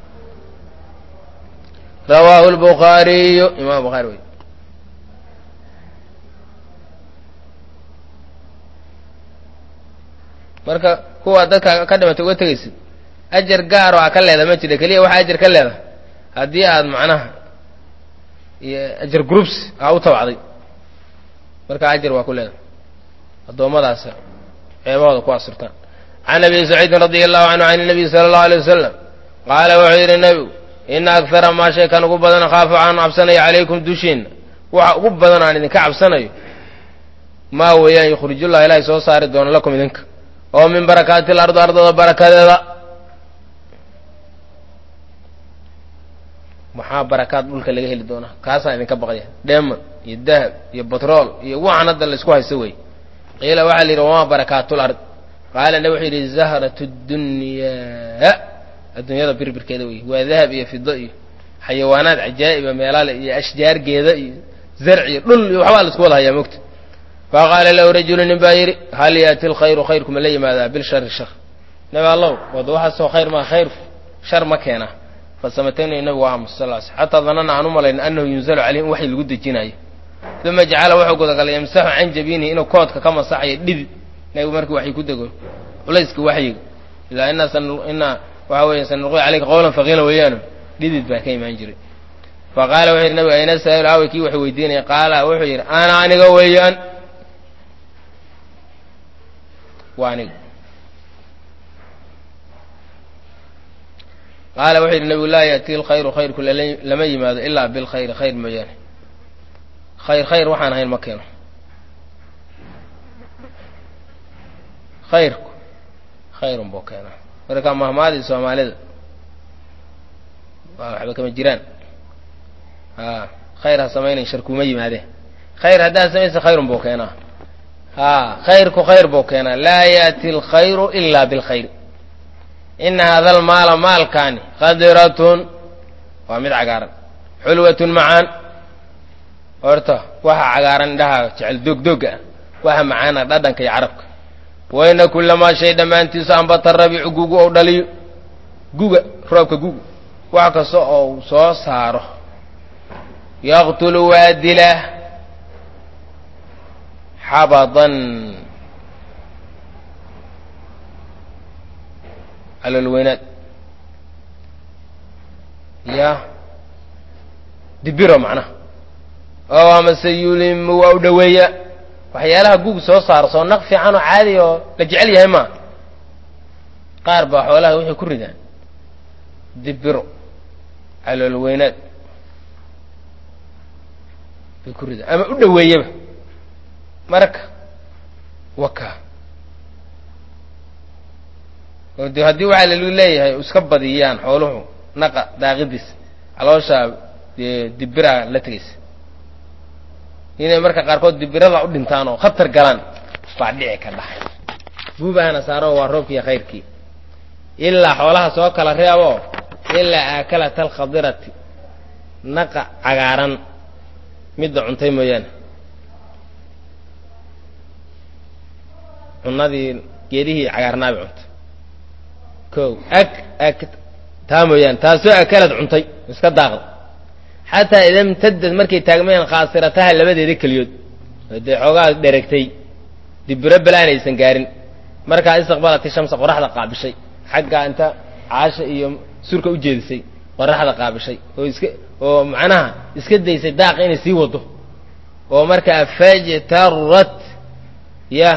rawaahu lbukhaariyu imam bukhaari wey marka kuwa dadka ka dhimatay uga tegaysid ajar gaaro a ka leeda ma jira keliya waxaa ajar ka leeda haddii aad macnaha iyo ajar groups aa u tabacday marka ajar waa ku leeda addoommadaas ceebahooda ku asurtaan can abi saciidin radi allahu canhu can nabiy sala allahu alay wasalam qaala wuxuu yidhi nebigu ina akara maa shay kan ugu badan khaafu aan cabsanayo calaykum dushiinna waxa ugu badan aan idinka cabsanayo maa weeyaan yukhrijullah ilaahay soo saari doono lakum idinka oo min barakaati lardi ardada barakadeeda maxaa barakaad dhulka laga heli doonaa kaasaan idinka baqaya dheeman iyo dahab iyo batrool iyo waxaan hadda laysku haysto wey qiila waxaa la yidhi wamaa barakaatul ard qaala nabi wuxuu yidhi zahrat dunyaa adduunyada birbirkeeda wey waa dahab iyo fido iyo xayawaanaad cajaa'iba meelale iyo ashjaargeeda iyo zarc iyo dhul iyo waxbaa laisku wada hayaa mogta faqaala lahu rajulu nin baa yidhi hal yaati lkhayru khayrku ma la yimaadaa bilshari shar nabi allow wada waxaasoo khayr maa khayrku shar ma keenaa fasamatayni nabigu waa aamus sal sl xataa danana aan u malayn annahu yunzalu caleyhi in waxay lagu dejinayo uma jacala wuxuu gudagalay yamsaxu can jabiinihi inuu koodka ka masaxayo dhidid nabigu markii waxay ku dego culayska waxyiga ilaa inaa inaa waxa weya sanulqi caleyka qowlan faqiila weeyaano dhidid baa ka imaan jiray fa qaala wuxuu yidhi nabigu ayna saa'ilu aaway kii waxay weydiinaya qaala wuxuu yidhi ana aniga weeyaan waa aniga qaala wuxuu yidhi nabigu laa yaati lkhayru khayrku lama yimaado ilaa bilkhayri khayr mooyaane khayr khayr waxaan ahayn ma keeno khayrku khayrun buu keenaa marka mahmaadii soomaalida waa waxba kama jiraan a khayr ha samaynayn shar kuma yimaadeen khayr haddaad samaysa khayrun buu keenaa a khayrku khayr buu keenaa laa yaati alkhayru ilaa bilkhayr ina hada almaala maalkaani qadiratun waa mid cagaaran xulwatun macaan horta waxa cagaaran indhaha jecel doogdooga ah waxa macaana dhadhanka iyo carabka waina kulamaa shay dhammaantiisu ambata rabiicu gugu ou dhaliyo guga roobka guga wax kasta ou soo saaro yaqtulu waa dilaa xabadan calolweynaad ya dibiro macnaha oo amase yulimu waa u dhoweeya waxyaalaha gug soo saaro soo naq fiican oo caadi oo la jecel yahay maa qaar baa xoolaha waxay ku ridaan dibiro caloolweynaad bay ku ridaan ama u dhoweeyaba marka waka oo de haddii waxaa lalu leeyahay iska badiyaan xooluhu naqa daaqidiis calooshaa dee dibiraa la tegaysa inay marka qaarkood dibirada u dhintaan oo khatar galaan baa dhici ka dhahay buubaana saaro waa roobkiiyo khayrkii ilaa xoolaha soo kala reebo ilaa aakalata alkhadirati naqa cagaaran midda cuntay mooyaane cunadii geedihii cagaarnaabi cuntay ko ak ak taa mooyaane taasoo akalad cuntay iska daaqda xataa ida imtadad markay taagmayeen khaasirataha labadeeda keliyood dee xoogaa dheregtay dibiro balaan aysan gaarin markaa istaqbalati shamsa qoraxda qaabishay xaggaa inta caasha iyo surka u jeedisay qoraxda qaabishay oo iska oo macnaha iska daysay daaqa inay sii wado oo markaa fajtarat ya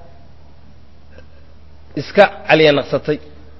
iska caliya naqsatay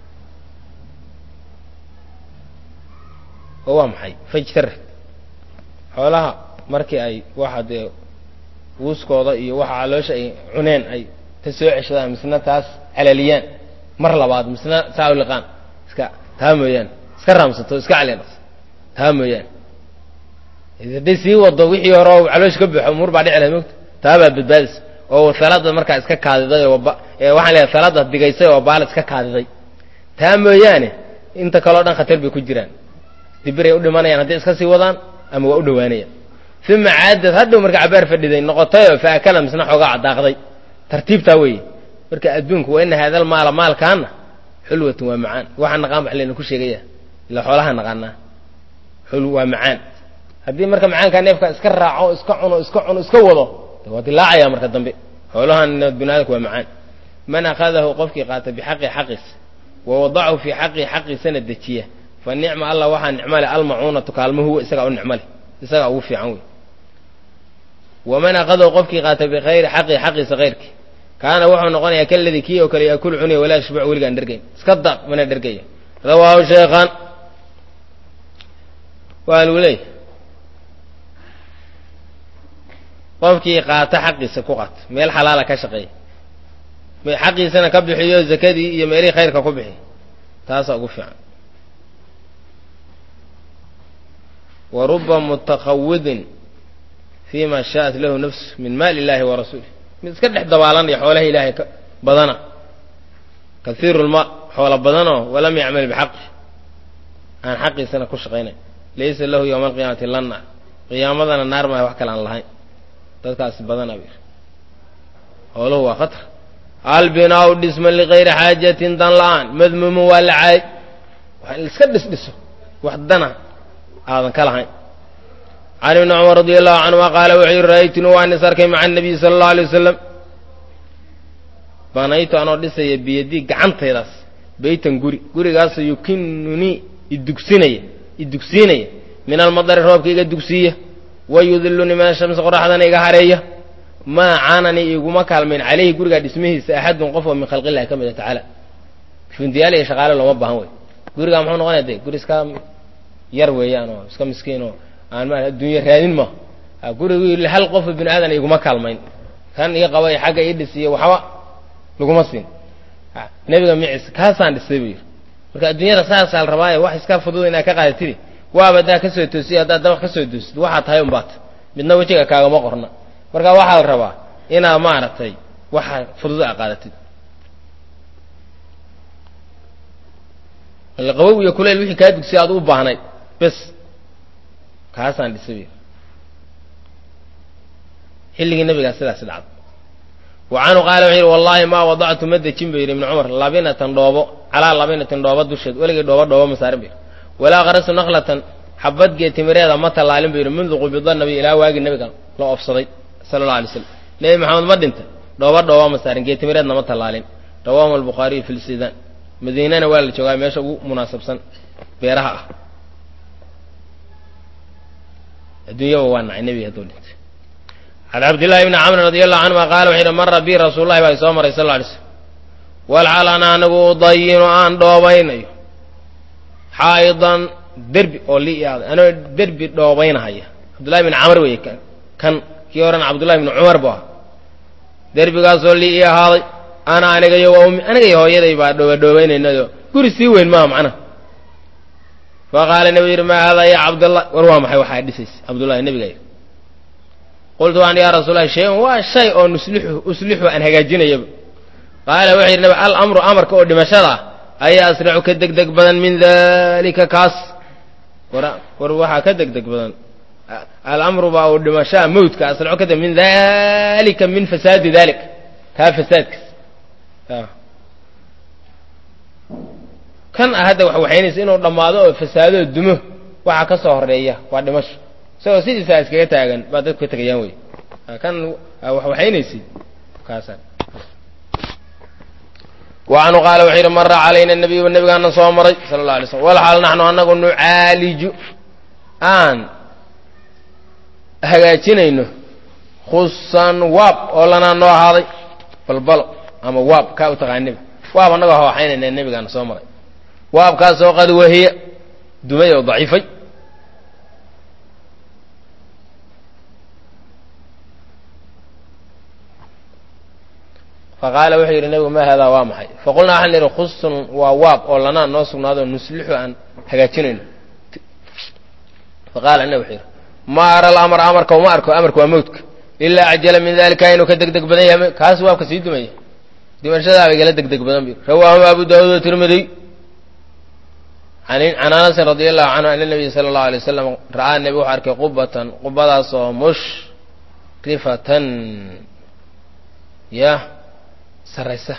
oo waa maxay fajtarat xoolaha markii ay waxa dee wuuskooda iyo waxa caloosha ay cuneen ay ta soo ceshadaan misna taas calaliyaan mar labaad misna saa u liqaan iska taa mooyaane iska raamsato iska caliya naqsato taa mooyaane hadday sii wado wixii hore oo caloosha ka buuxo umuur baa dhici lahay mogta taa baa badbaadisa oo salada markaa iska kaadiday oo waxaan leeyahay salada digaysay oo baala iska kaadiday taa mooyaane inta kaleo dhan khatar bay ku jiraan dibiray u dhimanayaan hadday iska sii wadaan ama waa u dhowaanayaan uma caadad hadhow marka cabaar fadhiday noqotayoo fa akala misna xoogaa cadaaqday tartiibtaa weeye marka adduunku waa ina haadal maala maalkaana xulwatun waa macaan waxaa naqaan wax layna ku sheegaya ila xoolaha naqaanaa xul waa macaan haddii marka macaankaa neefka iska raaco iska cuno iska cuno iska wado waa dilaacaya marka dambe xoolahan binaadamku waa macaan man akhadahu qofkii qaata bixaqi xaqiis wa wadacahu fii xaqi xaqiisana dejiya fa nicma allah waxaa nicmale almacuunatu kaalmo huwa isagaa u nicmale isagaa ugu fiican wey waman akhadahu qofkii qaata bikayri xaqi xaqiisa kayrkii kaana wuxuu noqonayaa kaladii kii oo kale yaakulu cunaya walaa yashbac weligaan dhergayn iska daaq mana dhergaya rawaahu sheekhaan waa lagu leeyahy qofkii qaata xaqiisa ku qaata meel xalaala ka shaqeeya xaqiisana ka bixiyo zakadii iyo meelihii khayrka ku bixiy taasaa ugu fiican wa ruba mutakawidin fi ma shaءat lahu nafsu min maali illahi wa rasuulih mid iska dhex dabaalanaya xoolaha ilaahay ka badana kaiiru lmaal xoola badanoo walam yacmal bixaqi aan xaqiisana ku shaqaynay laysa lahu yowma alqiyaamati lanna qiyaamadana naar maaha wax kale aan lahayn dadkaasi badana bir xooluhu waa khatar albinaau dhisma ligayri xaajatin dan la-aan madmuumun waa la caay waa in iska dhisdhiso wax dana aadan ka lahayn can ibni cumar radi allahu canhuma qaala wuxuu yihi ra'aytunu waan is arkay maca anabiyi sala allahu alay wasalam banaytu anoo dhisaya biyadii gacantaydaas beytan guri gurigaasoo yukinunii idugsinaya idugsiinaya min almadari roobka iga dugsiiya wayudilunii min ashamsi qoraxdana iga hareeya maa caananii iguma kaalmayn caleyhi gurigaa dhismihiisa axadun qof oo min khalqillahi ka mid a tacaala fundiyaal iyo shaqaale looma baahan wey gurigaa muxuu noqonaya de guri iska yar weeyaan oo iska miskiin oo aan ma adduunye raadin ma gurigii hal qof bini aadan iguma kaalmayn kan ii qabay xagga ii dhisiyo waxba laguma siin nebiga micis kaasaan dhisay buu yidhi marka adduunyada saasaa la rabaaye wax iska fudud inaad ka qaadatidi waaba haddaa ka soo toosiyo haddaad dabaq ka soo toosid waxaa tahay unbaata midna wejiga kaagama qorna marka waxaa la rabaa inaad maaragtay waxa fudud a qaadatid qabow iyo kuleyl wixii kaa dugsiya aad u baahnayd bes kaasaan dhisay buu xilligii nabigaa sidaas dhacda wa canhu qaala wuxuu yidhi wallaahi maa wadactu ma dejin buu yidhi ibnu cumar labinatan dhoobo calaa labinatin dhoobo dusheed weligay dhoobo dhoobo ma saarin bu yidhi walaa qarasu naklatan xabad geetimireeda ma tallaalin buu yidhi mundu qubida nabi ilaa waagii nabiga la oofsaday sala allah alay slam nebi maxamed ma dhinta dhoobo dhoobo ma saarin geetimireedna ma tallaalin rawaahu albukhaariyu fi lsidaan madiinana waa la joogaa meesha ugu munaasabsan beeraha ah adduunyaba waa nacay nebiga hadduu dhintay can cabdillahi bni camrin radi allahu canhuma qaala wuxuu yidhi mara bi rasuulullahi baa soo maray sal lla alay slam walxal ana anigu udayinu aan dhoobaynayo xaa'idan derbi oo lii aaday anoo derbi dhoobaynahaya cabdullahi bni camr weeye kan kan kii horena cabdullahi bni cumar bu ahaa derbigaasoo lii ii ahaaday ana aniga iyo waa ummi aniga iyo hooyaday baa dhooba dhoobaynaynado guri sii weyn maaha macnaha fa qaala nebigu yidhi maa haadaa ya cabdallah war waa maxay waxaa dhisaysa cabdullahi nebiga yidhi qultu waan yaa rasuulahi shay-un waa shay oo nuslixu uslixu aan hagaajinayaba qaala wuxuu yidhi nabi al amru amarka oo dhimashada ah ayaa asracu ka deg deg badan min dalika kaas war war waxaa ka deg deg badan alamru baa uu dhimashaa mawdka asracu ka deg min dalika min fasaadi dalik kaa fasaadkiis kan ah hadda wax waxaynaysa inuu dhammaado oo fasaadoo dumo waxa ka soo horeeya waa dhimasho isagoo sidiisaa iskaga taagan baa dadku ka tegayaan wey kan wax waxaynaysid kaasa wacanhu qaala wuxuu yidhi mara calayna nabiyu nabigaana soo maray sala alla alay slm walxaal naxnu anagu nucaaliju aan hagaajinayno khusan waab oo lanaa noo ahaaday balbalo ama waab kaa u taqaaniba waab annagoo hawaxaynayna nebigaana soo maray waabkaasoo qad wahiya dumay oo daciifay faqaala wuxuu yidhi nebigu ma haadaa waa maxay faqulnaa waxaan idhi khusun waa waab oo lanaa noo sugnaado nuslixu aan hagaajinayno faqaala nebi wuxuu yidhi ma ara alamr amarka uma arko amarka waa mawdka ilaa acjala min dalika inuu ka degdeg badan yahay kaas waabka sii dumaya dimashadaaba igala degdeg badan bu rawaahu abu daawuud wa tirmidiy can anasin radi allahu canhu ana nabiy sala allahu alay wasalam ra'aa nebi wuxuu arkay qubatan qubadaasoo mushrifatan ya saraysa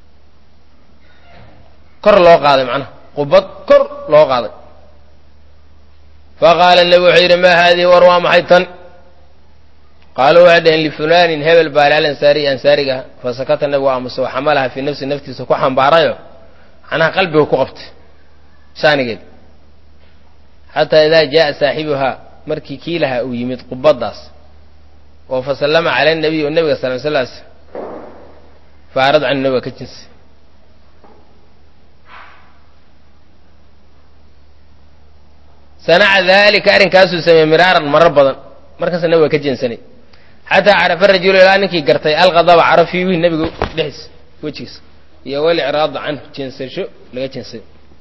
kor loo qaaday macnaha qubad kor loo qaaday faqaala nebi wuxuu yidhi maa haadihi war waa maxay tan qaaluu waxay dhaheen lifulanin hebel baale alansaariy ansaariga ah fasakata nebigu aamuso waxamalaha fii nafsi naftiisa ku xambaarayo macnaha qalbiga ku qabtay shaanigeed xataa idaa jaaa saaxibuhaa markii kii lahaa uu yimid qubaddaas oo fasallama cala nabiy oo nebiga sal slas faarad can nabiga ka jinsi sanaca daalika arrinkaasuu sameeyey miraaran marar badan markaasa nabiga ka jeensanay xataa carafa rajulu ilaa ninkii gartay alqadaba cara fiihi nebiga dhexdiisa wejigiisa iyo walicraada canhu jeensasho laga jeensay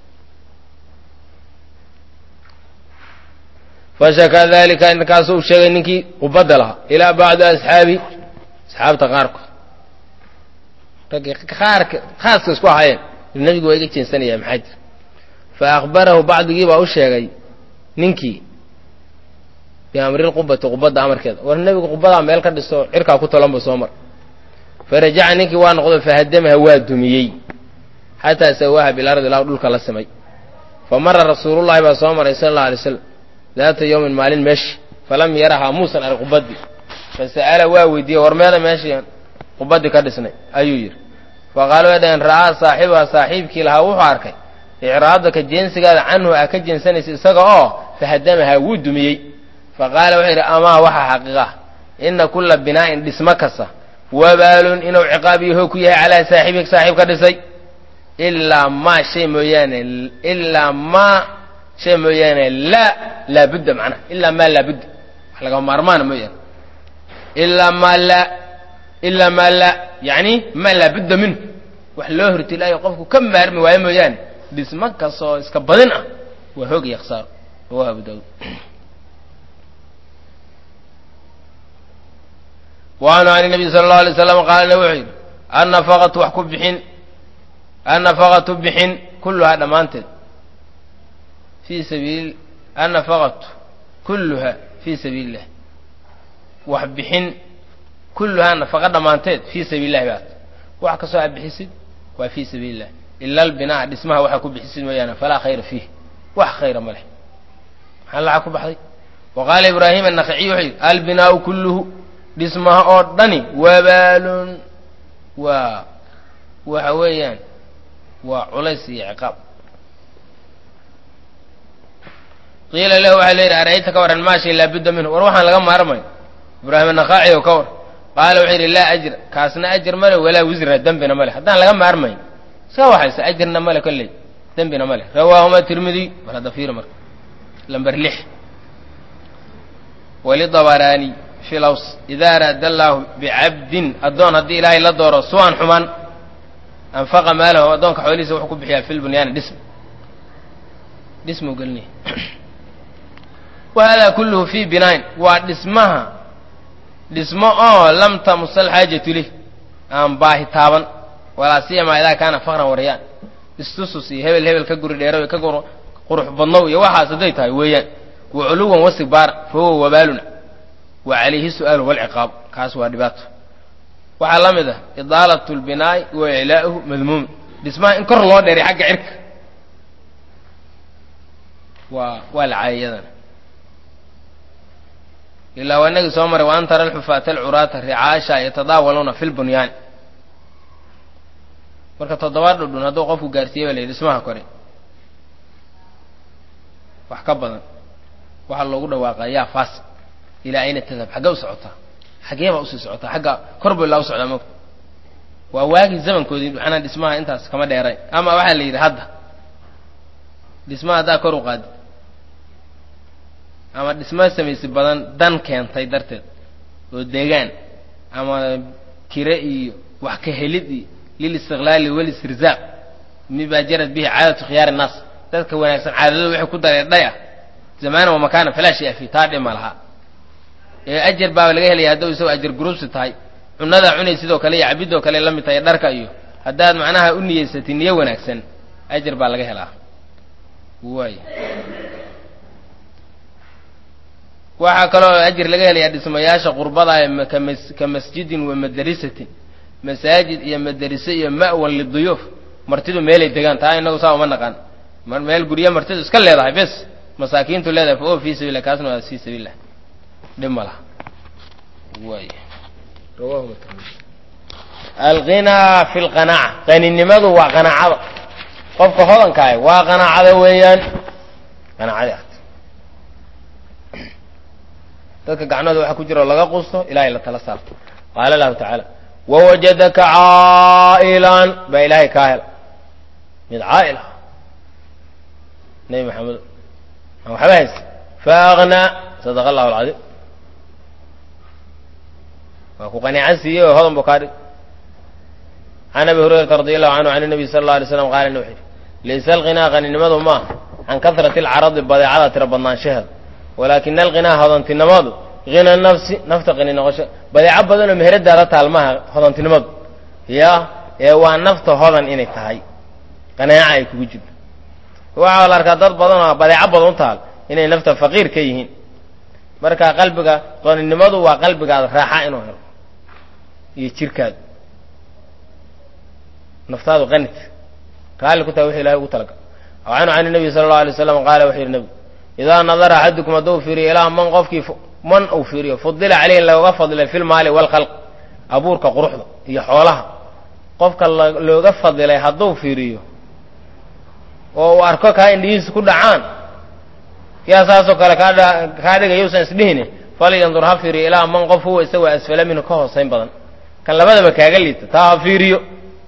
fashakaa dalika arrinkaas uu sheegay ninkii qubadda lahaa ilaa bacdi asxaabi asxaabta qaarkood raggii qaarka khaaska isku ahaayeen nebigu waa iga jeensanaya maxaa jira fa akhbarahu bacdigii baa u sheegay ninkii biamrilqubati qubadda amarkeeda war nebigu qubadaa meel ka dhiso cirkaa ku talanba soo mar farajaca ninkii waa noqdo fahadamaha waa dumiyey xataa sawaaha bilardi ilaa dhulka la simay fa mara rasuulullahi baa soo maray sala allau alay slam daata yowmin maalin meeshi falam yarahaa muusan arag qubaddii fasa'ala waa weydiiyey war meeda meeshii qubaddii ka dhisnay ayuu yidhi faqaalu way dhaheen ra'aa saaxibuha saaxiibkii lahaa wuxuu arkay icraadaka jeensigaada canhu a ka jeensanaysa isaga oo fahadamahaa wuu dumiyey faqaala wuxuu yidhi amaa waxaa xaqiiqa ina kulla binaa'in dhismo kasta wabaalun inuu ciqaab iyo hoog ku yahay calaa saaxiibik saaxiib ka dhisay ilaa maa shay mooyaane ilaa maa shay mooyaane laa laabudda macnaha ilaa maa laabudda wax lagama maarmaana mooyaane ilaa maa laa ilaa maa laa yacni maa laabudda minhu wax loo hortilaayo qofku ka maarmi waayo mooyaane dhismo kastoo iska badin ah waa hoog iyo khasaaro rawahu abu daawud waanhu can nabiy sala allau alay slam qaala wuxuu yidhi annafaqatu wax ku bixin annafaqatu bixin kulluhaa dhammaanteed fii sabiil annafaqatu kulluha fii sabiili illah wax bixin kulluhaa nafaqa dhammaanteed fii sabiili illahi baat wax kastoo aad bixisid waa fii sabiili illah ila albinaa dhismaha waxaa ku bixisid mooyaane falaa khayra fiih wax khayra ma leh maxaa lacag ku baxday wa qaala ibraahim annakhaciy wuxuu yidhi albinaau kulluhu dhismaha oo dhani wabaalun waa waxa weeyaan waa culays iyo ciqaab qiila lahu waxaa la yidhi arayta ka waran maa shay laabudda minhu war waxaan laga maarmayo ibraahim annakaaci oo ka war qaala wuxuu yidhi laa ajra kaasna ajar male walaa wisra dembina male haddaan laga maarmayn iska waxaysa ajarna male kolley dembina male rawaahuma tirmidiy war hadda fiiri marka lamber lix walidabaraani fi laws ida araada allaahu bicabdin addoon haddii ilaahay la dooro suwan xumaan anfaqa maalahu addoonka xoolihiisa wuxuu ku bixiyaa fil bunyaani dhism dhismuu gelinaya wa hada kulluhu fii binaain waa dhismaha dhismo oo lam tamusa alxaajatu lih aan baahi taaban walaa siyamaa idaa kaana faqran waryaan istusus iyo hebel hebel ka guri dheero ka qurux badnow iyo waxaas hadday tahay weeyaan wa culuwan wastigbaara fa huwa wabaaluna wa calayhi su'aalu walciqaab kaas waa dhibaato waxaa la mid ah idaalat lbinaa'i wa iclaa'uhu madmuum dhismaha in kor loo dheeray xagga cirka waa waa la caayayadana ilaa waa inagii soo maray wa an tara alxufaata alcuraata ricaasha yatadaawaluuna fi lbunyaan marka toddobaad dhudhun hadduu qofku gaarsiiye ba la yidhi dhismaha kore wax ka badan waxaa loogu dhawaaqaa yaa faas ilaa ayna tadhab xaggee u socotaa xaggee baa usii socotaa xagga kor bu ilaa u socdaa mogta waa waagii zamankoodii maxanaa dhismaha intaas kama dheeray ama waxaa la yidhi hadda dhismaha haddaa kor u qaadi ama dhisma samaysi badan dan keentay darteed oo deegaan ama kire iyo wax ka helid iyo lilistiqlaali walistirzaaq mibaa jarad bihi caadatu khiyaari innaas dadka wanaagsan caadadooda waxay ku dareedhay ah zamaana wa makaana falaa shay fi taa dhima lahaa ee ajar baaba laga helaya hadduu isagoo ajar gurubsi tahay cunadaa cunay sidoo kale iyo cabidoo kale la mid tahay dharka iyo haddaad macnaha u niyeysatay niyo wanaagsan ajar baa laga helaa waay waxaa kaloo ajir laga helayaa dhismayaasha qurbada ee kamas ka masjidin wa madarisatin masaajid iyo madariso iyo ma'wan liduyuuf martidu meelay degaan taa inagu saa uma naqaan meel guryo martidu iska leedahay bes masaakiintu leedahay fa o fii sabilah kaasna waa fii sabilah dhib ma laha waay alghinaa fi lqanaaca qaninimadu waa qanaacada qofka hodankaah waa qanaacada weeyaan qanaacadi art dadka gacnooda waxaa ku jira oo laga qusto ilahay la tala saarto qaala lahu tacaala wawajadaka caa'ilan baa ilaahay kaa hela mid caa'il ah nebi maxamed aan waxba haysa faaghnaa sadaqa allahu alcadiim waa ku qaniican siiyey oo hodan buu kaa dhig can abi hurayrata radi allahu canhu can nabiy sala alla alay slam qaala ina wuxu yidhi laysa alghinaa qaninimadu maaha can kasrati alcaradi badeecada tira badnaanshaheeda walaakina alghinaa hodantinimadu hina nafsi nafta qani noqosho badeeco badan oo meheradaada taalmaha hodantinimadu ya ee waa nafta hodan inay tahay qanaaca ay kugu jirto waxaa la arkaa dad badan oo badeeco badan u taal inay nafta faqiir ka yihiin marka qalbiga qaninimadu waa qalbigaada raaxa inuu helo iyo jirkaada naftaadu qanit raalli ku tahay wixu ilahay ugu talagal canhu can nabiy sala allau alay slam qaala wuxuu yidhi nebigu idaa nadara axadukum hadduu fiiriyo ilaa man qofkii man uu fiiriyo fudila caleyhi looga fadilay fi lmaali waalkhalq abuurka quruxda iyo xoolaha qofka looga fadilay hadduu fiiriyo oo uu arko kaa indhihiisa ku dhacaan yaa saasoo kale kaadha kaa dhigay yuusan isdhihine falyandur ha fiiriyo ilaa man qof huwa isagoo asfala minhu ka hoosayn badan kan labadaba kaaga liita taa ha fiiriyo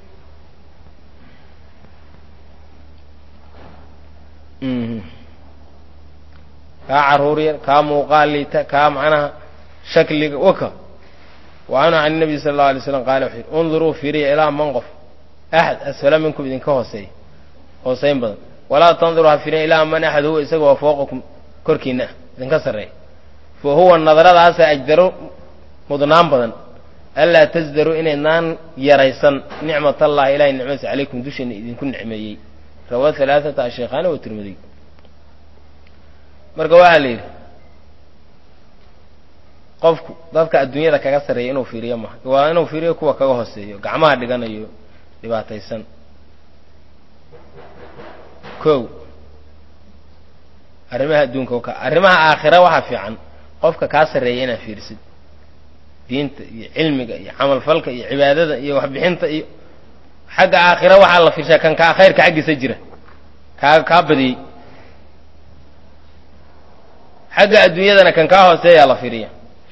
kaa caruur yar kaa muuqaal liita kaa macnaha shakliga waka wa canhu can nabiy sala allau alay slam qaala wuxuu yidhi unduruu fiiriya ilaa man qof axad asfala minkum idinka hooseeya hoosayn badan walaa tanduruu ha fiiriya ilaa man axad huwa isaga waa fooqakum korkiina ah idinka sarreeya fa huwa nadaradaasa ajdaru mudnaan badan anlaa tasdaruu inaydnaan yaraysan nicmat allahi ilahay nicmadiisa calaykum dusheena idinku nicmeeyey rawaa halaaata asheekhaani wa tirmidiy marka waxaa la yidhi qofku dadka adduunyada kaga sarreeya inuu fiiriyo maha waa inuu fiiriyo kuwa kaga hooseeyo gacmaha dhiganayo dhibaataysan kow arrimaha adduunka ka arrimaha aakhira waxaa fiican qofka kaa sarreeya inaad fiirisid diinta iyo cilmiga iyo camalfalka iyo cibaadada iyo waxbixinta iyo xagga aakhira waxaa la fiirshaa kan kaa khayrka xaggiisa jira kaa kaa badiyey xagga adduunyadana kan kaa hooseeyaa la fiiriya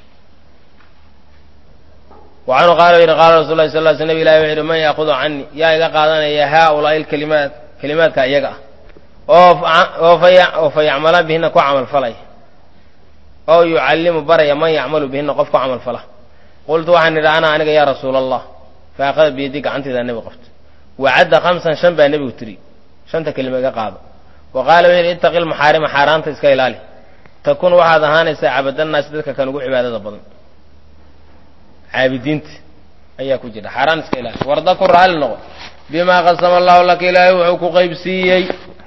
wa canhu qaala yidhi qaala rasul lahi sal ly sl nab ilahi wuxu yidhi man yaakudu canii yaa iga qaadanaya haaulaai lkalimaat kalimaadka iyaga ah oo oo fa yacmala bihina ku camal falaya oo yucallimu baraya man yacmalu bihina qof ku camal fala qultu waxaan idhi ana aniga yaa rasuula allah fa akhada biyadii gacanteedaa nebiga qabta wacadda khamsan shan baa nebigu tiri shanta kelima iga qaado wa qaala wuxu yidhi ittaqi lmaxaarima xaaraanta iska ilaali takun waxaad ahaanaysaa cabadanaasi dadka kan ugu cibaadada badan caabidiinta ayaa ku jira xaaraan iska ilaali warda ku raalli noqo bimaa qasama allahu laka ilaahay wuxuu ku qaybsiiyey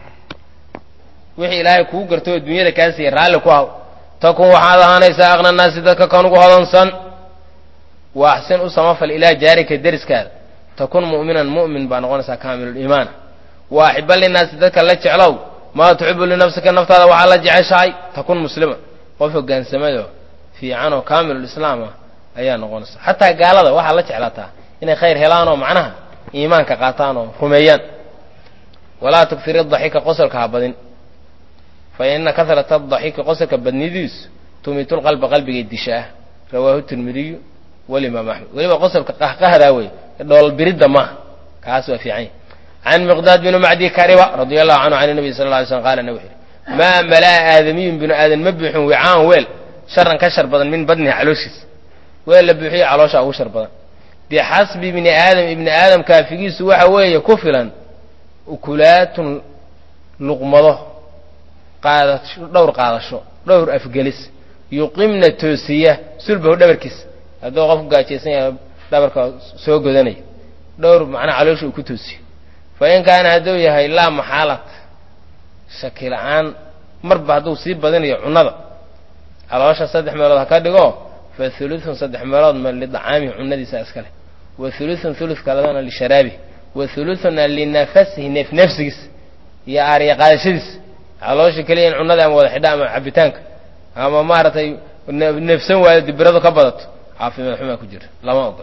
wixii ilaahay kuu garto oo dunyada kaa siiyey raalli ku haw takun waxaad ahaanaysaa aqna naasi dadka kan ugu hodansan wa axsin u samafal ilaa jaarika deriskaada takun mu'minan mu'min baa noqonaysaa kaamiluliimaana wa axiba linnaasi dadka la jeclow maa tuxibu linafsika naftaada waxaa la jeceshahay takun muslima qof hogaansamayoo fiican oo kaamilulislaam ah ayaa noqonaysa xataa gaalada waxaa la jeclaataa inay khayr helaanoo macnaha iimaanka qaataan oo rumeeyaan walaa tukfir adaxika qosolka ha badin fa ina kahrata adaxiki qosolka badnidiisu tumitulqalba qalbigay disha ah rawaahu tirmidiyu walimaam axmed weliba qosolka qahqahdaa wey dhoolbiridda maaha kaas waa fiican yahy can miqdaad binu macdi kariba radia allahu canhu can nabiy sal lla alay slm qala nabi wuxu yidhi maa malaa aadamiyun binu aadan ma buuxin wicaan weel sharan ka shar badan min badnihi calooshiisa weel la buuxiyo caloosha ugu shar badan bixasbi ibni aadam ibni aadam kaafigiisu waxa weeye ku filan ukulaatun luqmado qaadasho dhowr qaadasho dhowr afgelis yuqimna toosiya sulbahu dhabarkiisa hadduu qofku gaajaysan yahay dhabarka soo godanaya dhowr macnaa caloosha uu ku toosiyo fa in kaana hadduu yahay laa maxaalat shaki la-aan marba hadduu sii badinayo cunnada caloosha saddex meelood ha ka dhigo fa hulutun saddex meelood ma lidacaamihi cunnadiisa iska leh wa hulutun hulud kaladana lisharaabihi wa hulutuna linafasihi neef neefsigiisa iyo aariya qaadashadiisa caloosha keliya in cunnada ama wada xidha ama cabitaanka ama maaragtay neefsan waayo dibiradu ka badato caafimaad xumaa ku jira lama ogol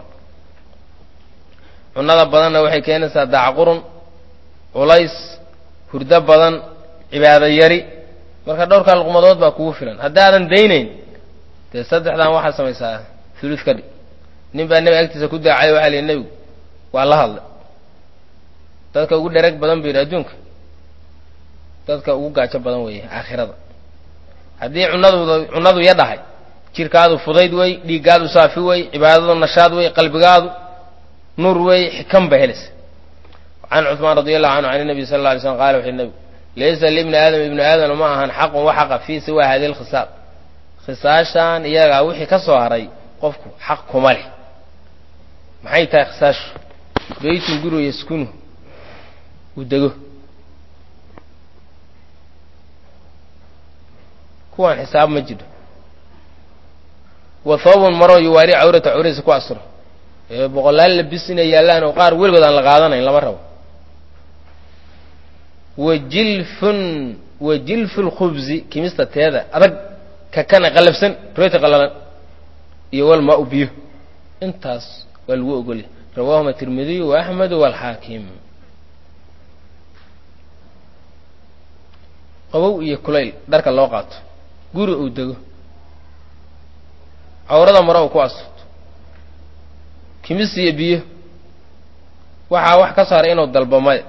cunnada badanna waxay keenaysaa daacqurun culays hurdo badan cibaado yari marka dhowrkaa luqmadood baa kugu filan haddaadan daynayn dee saddexdan waxaad samaysaa hulud ka dhig nin baa nebi agtiisa ku daacay waxaa lihi nebigu waa la hadlay dadka ugu dhereg badan bu yidhi adduunka dadka ugu gaajo badan weeye aakhirada haddii cunadu cunnadu ya dhahay jirkaadu fudayd wey dhiiggaadu saafi wey cibaadadu nashaad wey qalbigaadu nuur wey xikan ba helaysa can cuثmaan radi allahu canhu can nabiy sal la alay slm qala wuxu nebigu laysa libni aadam ibni aadam ma ahan xaqun wa xaqa fii siwa hadihi lkhisaal khisaashan iyagaa wixii ka soo haray qofku xaq kuma leh maxay tahay khisaashu beytun gurigo yaskunu uu dego kuwaan xisaab ma jiro wa thoobun maroo yuwaari cawrata cawradiisa ku asuro ee boqolaal labis inay yaallaan oo qaar weligood aan la qaadanayn lama rabo wa jilfun wa jilfu lkhubzi kimista teeda adag kakana qallafsan rooti qallalan iyo walmaa u biyo intaas waa lagu ogolya rawaahuma tirmidiyu wa axmedu waalxaakim qabow iyo kulayl dharka loo qaato guri uu dego cawrada maro uu ku asurto kimis iyo biyo waxaa wax ka saaray inuu dalbo maya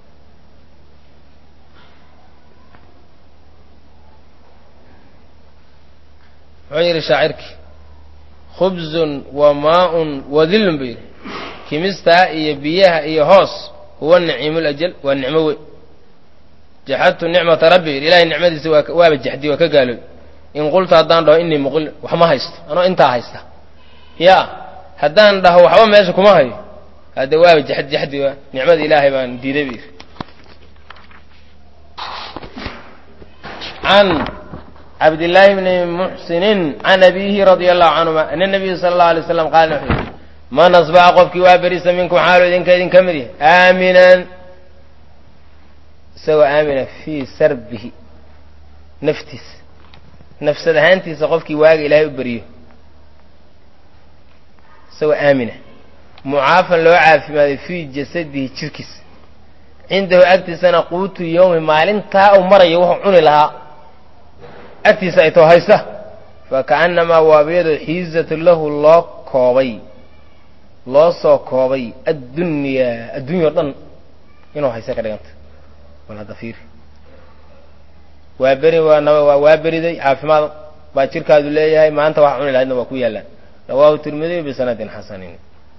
muxuu yidhi shaacirkii khubzun wa maaun wa dillun buu yidhi kimistaa iyo biyaha iyo hoos huwa naciimu lajal waa nicmo weyn jaxadtu nicmata rabbi yidhi ilahay nicmadiisa waa waaba jaxdi waa ka gaalooy in qultu haddaan dhaho innii muqil wax ma haysto anoo intaa haysta ya haddaan dhaho waxba meesha kuma hayo hadde waaba jaxd jaxdi waa nicmada ilaahay baan diiday bu yidhi can cabdillaahi bni muxsinin can abiihi radia allahu canhuma ana nabiyu sala allahu alay slam qaala wuxuu yidhi man asbaxa qofkii waa berisa minkum xaalu idinka idin ka mid yahay aaminan isagoo aamina fii sarbihi naftiisa nafsad ahaantiisa qofkii waaga ilaahay u beriyo isagoo aamina mucaafan loo caafimaaday fii jasadihi jirkiisa cindahu agtiisana quutu yowmi maalintaa uu marayo wuxuu cuni lahaa agtiisa ay too haysta fa ka'annamaa waabiyadoo xiizatu lahu loo koobay loo soo koobay addunyaa addunya o dhan inuu haysta ka dhiganta wal hadda fiiri waa beri waa waa beriday caafimaad baa jirkaadu leeyahay maanta wax cuni lahaydna waa ku yaallaan rawaahu tirmidiy bisanadin xasanin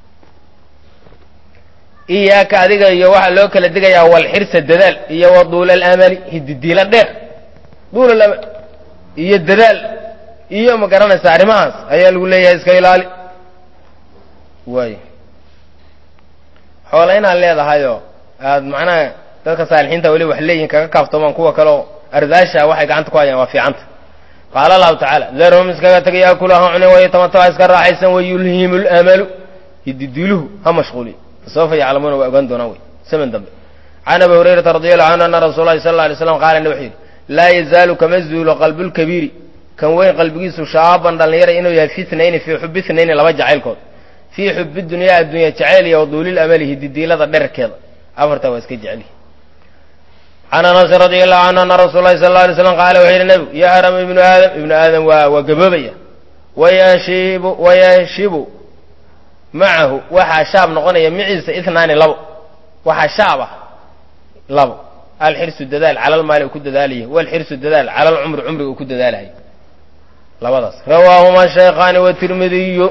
iyaaka adiga iyo waxaa loo kala digayaa walxirsa dadaal iyo wa duula alamali hididiila dheer duula amal iyo dadaal iyo ma garanaysa arrimahaas ayaa lagu leeyahay iska ilaali waay xoola inaad leedahayoo aad macnaha dadka saalixiinta weli wax leeyihin kaga kaaftoomaan kuwa kaleo ardaasha waxay gacanta ku hayaan waa fiicanta qaala allahu tacaala darhum iskaga tagay yaakulu ha cune wayatamataba iska raaxaysan wayulhimu lamalu hididiiluhu ha mashquuliy fasawfa yaclamuuna waa ogaan doonaan wey saman dambe can abi hurayrata radi allahu canhu ana rasuul lahi sal la alay slam qaala wuxuu yidhi laa yazaalu kama zuulo qalbulkabiiri kan weyn qalbigiisu shaaban dhallinyara inuu yahay fi tnayni fii xubi tnayni laba jacaylkood fii xubi dunyaa addunya jacayl iyo waduulil amali hididiilada dherarkeeda afartaa waa iska jecelihi can anasin radi allahu canhu ana rasuul lahi sal la alay slam qaala wuxuu yidhi nebigu yahram ibnu aadam ibnu aadam waa waa gaboobaya wayanshibu wayanshibu macahu waxaa shaab noqonaya miciisa itnaani labo waxaa shaab ah labo alxirsu dadaal cala almaali uu ku dadaalayo walxirsu dadaal cala alcumri cumriga uu ku dadaalayo labadaas rawaahuma shaykhaani watirmidiyu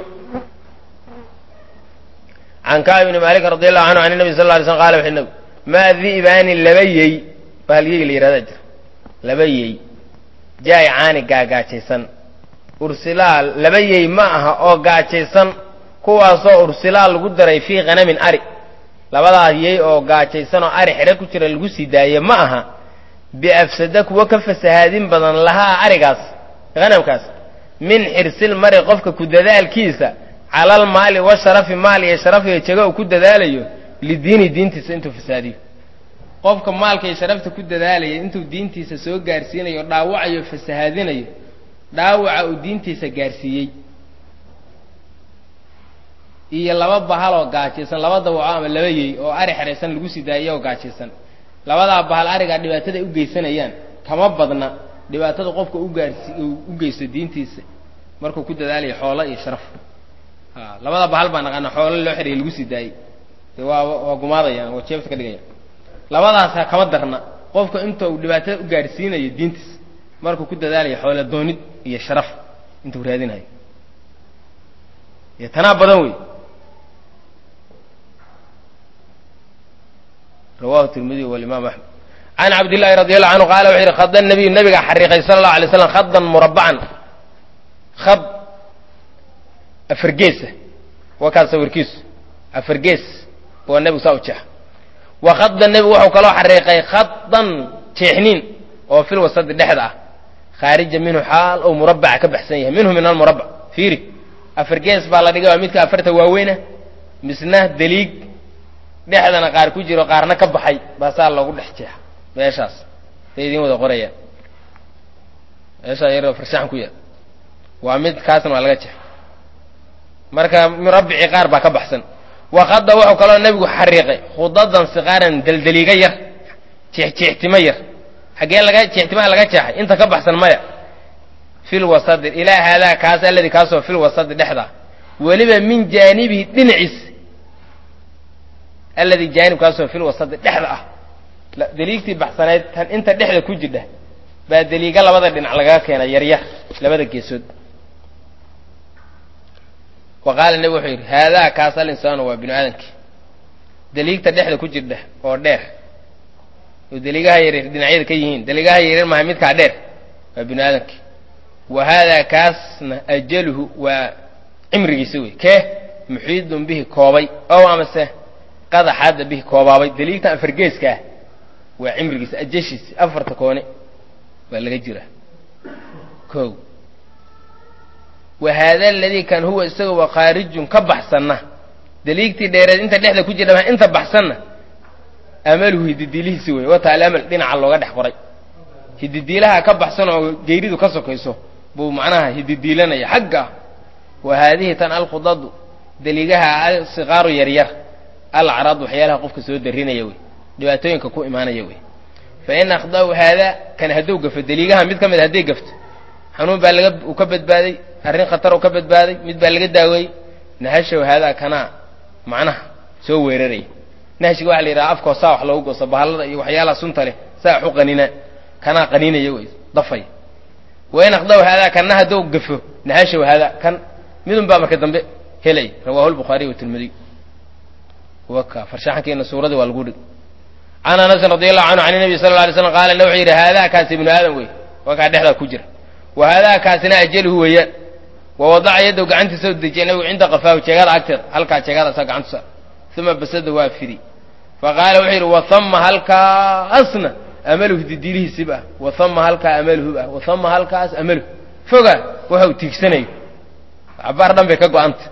can kacb ibni maalik radi allahu canhu can nabi sal lla alay slam qala wuxu nabi maa di'baani laba yey bahalyeyga la yihahdaa jira laba yey jaa'icaani gaagaajaysan ursilaal laba yey ma aha oo gaajaysan kuwaasoo ursilaal lagu daray fii khanamin ari labadaas yey oo gaajaysan oo ari xidho ku jira lagu sii daaye ma aha biafsada kuwa ka fasahaadin badan lahaa arigaas hanamkaas min xirsil mari qofka ku dadaalkiisa calal maali wa sharafi maal iyo sharaf iyo jego uu ku dadaalayo lidiini diintiisa intuu fasaadiyo qofka maalka iyo sharafta ku dadaalaya intuu diintiisa soo gaarsiinayo dhaawacayo fasahaadinayo dhaawaca uu diintiisa gaarsiiyey iyo laba bahal oo gaajaysan laba dawaco ama laba yey oo ari xeraysan lagu sii daayay oo gaajaysan labadaa bahal arigaa dhibaatada ay u geysanayaan kama badna dhibaatada qofka u gaarsi u geysto diintiisa markuu ku dadaalayo xoolo iyo sharaf a labada bahal baa naqaana xoolo loo xidhayay lagu sii daayey de waa waa gumaadayaan waa jeebta ka dhigayaan labadaasa kama darna qofka inta uu dhibaatada u gaarsiinayo diintiisa markuu ku dadaalayo xoolo doonid iyo sharaf intuu raadinayo iyo tanaa badan wey rawahu tirmidiy walimaam axmed can cabdillahi radi allahu canhu qaala wuxuu yidhi khada nabiyu nabigaa xariiqay sala allahu alay slam khadan murabacan khad afargeesa waa kaas sawirkiisu afargees waa nebigu saa u jeexa wa khada nebigu wuxuu kaloo xariiqay khadan jeexniin oo fil wasadi dhexda ah khaarija minhu xaal ou murabaca ka baxsan yahay minhu min almurabac fiiri afargees baa la dhigay waa midka afarta waaweyna misna deliig dhexdana qaar ku jiro qaarna ka baxay baa saa loogu dhex jeexa meeshaas say idiin wada qorayaan meeshaa yaroo farshaxan ku yaal waa mid kaasna waa laga jeexa marka murabbicii qaar baa ka baxsan wakada wuxuu kaloo nebigu xariiqay khudadan siqaaran deldeliiga yar jeexjeextimo yar xaggee laga jeextimaha laga jeexay inta ka baxsan maya fil wasadi ilaa haadaa kaas alladii kaasoo fil wasadi dhexda weliba min jaanibihi dhinaciis alladii jaanibkaasoo fil wasadi dhexda ah deliigtii baxsanayd tan inta dhexda ku jidha baa deliiga labada dhinac lagaga keenay yaryar labada geesood wa qaala nebi wuxuu yidhi haadaa kaas al insaanu waa binu aadamkii deliigta dhexda ku jirdha oo dheer oo deliigaha yaryar dhinacyada ka yihiin deliigaha yaryar maha midkaa dheer waa binu aadamkii wa haadaa kaasna ajaluhu waa cimrigiisa wey kee muxiidun bihi koobay ow amase qadaxaadda bihi koobaabay deliigtan afargeeska ah waa cimrigiisa ajashiisa afarta koone waa laga jiraa ko wa haada aladii kan huwa isaga wa khaarijun ka baxsanna deliigtii dheereed inta dhexda ku jira inta baxsanna amaluhu hididiilihiisi wey wata alamal dhinaca looga dhex qoray hididiilaha ka baxsan oo geyridu ka sokayso buu macnaha hididiilanaya xagga wa haadihi tan alkhudadu deliigaha alsikaaru yaryar alacraad waxyaalaha qofka soo darinaya wey dhibaatooyinka ku imaanaya wey fa in akhda'u haada kan hadduu gafo deliigaha mid ka mid hadday gafto xanuun baa laga uu ka badbaaday arrin khatar uu ka badbaaday mid baa laga daaweeyey nahashow haadaa kanaa macnaha soo weeraraya nahshiga waxa la yidhaha afkoo saa wax loogu gooso bahallada iyo waxyaalaha sunta leh saa wax u qaninaa kanaa qaninaya wey dafay wa in akhda'u haadaa kanna hadduu gafo nahashow haadaa kan midun baa marka dambe helay rawaahu lbukhaariy watirmidiy waka farshaxankeena suuradii waa lagu dhig can anasin radi allahu canhu can nabi sala la alay slam qaala wuxuu yidhi haadaa kaasi ibnu aadam wey waa kaa dhexdaa ku jira wa haadaa kaasina ajaluhu weeyaan wa wadaca yaddow gacantiisa u dejiyay nabigu cinda qafaahu jeegada agteeda halkaa jeegadaasa gacantusa uma basada waa fidi fa qaala wuxuu yidhi wahama halkaasna amaluhu didiilihiisib ah wahama halkaa amaluhu ah wahama halkaas amaluhu foga waxa uu tiigsanayo cabaar dhan bay ka go-anta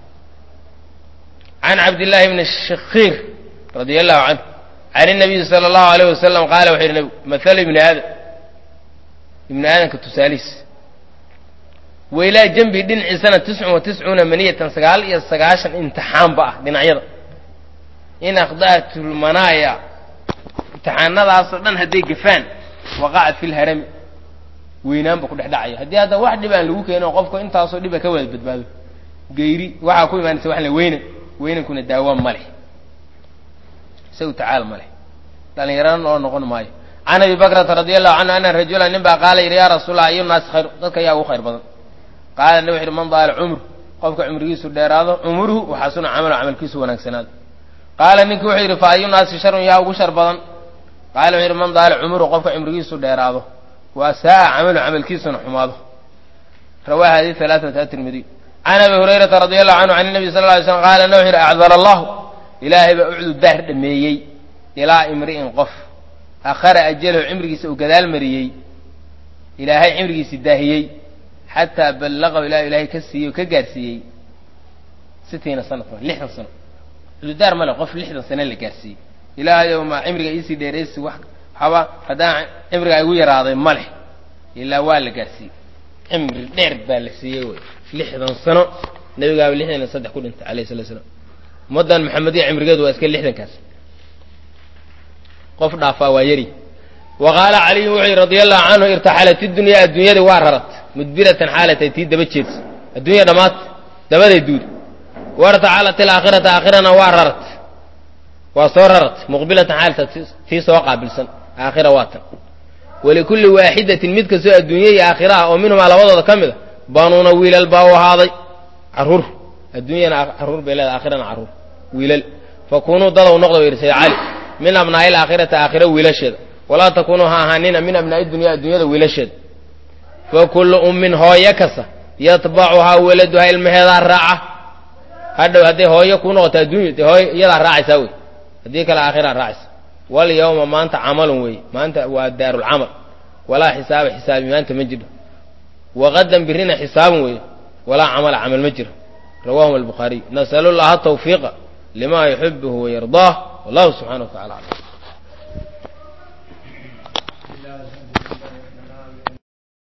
can cabdillaahi bni shakiir radia allahu canhu can inabiyi sala allahu alayh wasalam qaala wuxuu yidhi nebigu mathalu ibni aadam ibni aadamka tusaalihiis wailaa jambi dhinaciisana tiscun wa tiscuuna maniyatan sagaal iyo sagaashan imtixaanba ah dhinacyada in akhda'atulmanaaya imtixaanadaasoo dhan hadday gafaan waqacat fi lharami weynaanba ku dhex dhacaya haddii hadda wax dhib aan lagu keenin qofku intaasoo dhiba ka wada badbaado geyri waxaa ku imaanaysa wax la weynan weynankuna daawa ma leh isagu tacaal ma leh dhallinyarana oo noqon maayo can abi bakrata radi allahu canhu ana rajula nin baa qaala yidhi yaa rasuulallah ayu naasi khayr dadka yaa ugu khayr badan qaala nabi wuxu uhi man daala cumru qofka cumrigiisu dheeraado cumruhu waxasuna camalo camalkiisu wanaagsanaado qaala ninkii wuxuu yidhi fa ayu naasi sharun yaa ugu shar badan qaala wuxuu yidhi man daala cumruhu qofka cumrigiisu dheeraado waa saa camalu camalkiisuna xumaado rawaa hadi alaaata atirmidiy can abi hurayrata radi allahu canhu can nabi sal ly slm qaala na wuxu yidhi acdar allahu ilaahay baa ucdu daar dhameeyey ilaa imri'in qof akhara ajalahu cimrigiisa uu gadaal mariyey ilaahay cimrigiisi daahiyey xataa ballaqahu ilaa ilaahay ka siiyey oo ka gaarsiiyey sitiina sanatan lixdan sano cududaar male qof lixdan sano la gaarsiiyey ilaahayow ma cimriga iisii dheeraysi wax haba haddaan cimriga igu yaraaday ma leh ilaa waa la gaarsiiyey cimri dheer baa la siiyey wey lixdan sano nabigaaba lixdan iyo saddex ku dhintay alayh salatu slam ummaddan maxamediya cimrigeedu waa iska lixdankaas qof dhaafaa waa yari wa qaala caliyun wuxuu yidhi radia allahu canhu irtaxalat idunyaa adduunyadii waa rarat mudbiratan xaalatay tii daba jeedsa adduunya dhammaad dabaday duud wartaxalat ilaakhirata aakhirana waa rarat waa soo rarat muqbilatan xaalata tii soo qaabilsan aakhira waa tan walikulli waaxidatin mid kastoo adduunya iyo aakhira ah oo minhumaa labadooda ka mid a banuuna wiilal baa u ahaaday carruur adduunyana carruur bay leedahay aakhirana carruur wiilal fakunuu dadow noqda ba yidhi sayd cali min abnaa'i alaakhirati aakhira wiilasheeda walaa takunuu ha ahaanina min abnaa'i dunya adduunyada wiilasheeda fa kullu ummin hooyo kasta yatbacuhaa waladuhaa ilmaheedaa raaca hadhow hadday hooyo kuu noqoto adduunya dee hooyo iyadaa raacaysaa wey haddii kale aakhiraa raacaysa wal yawma maanta camalun weeye maanta waa daarulcamal walaa xisaaba xisaabi maanta ma jiro waqadan birina xisaabun weeye walaa camala camal ma jiro rawahuma albukhaariy nasalu llaha tawfiiqa lima yuxibuhu wayardaah wallahu subxana wa tacala aclam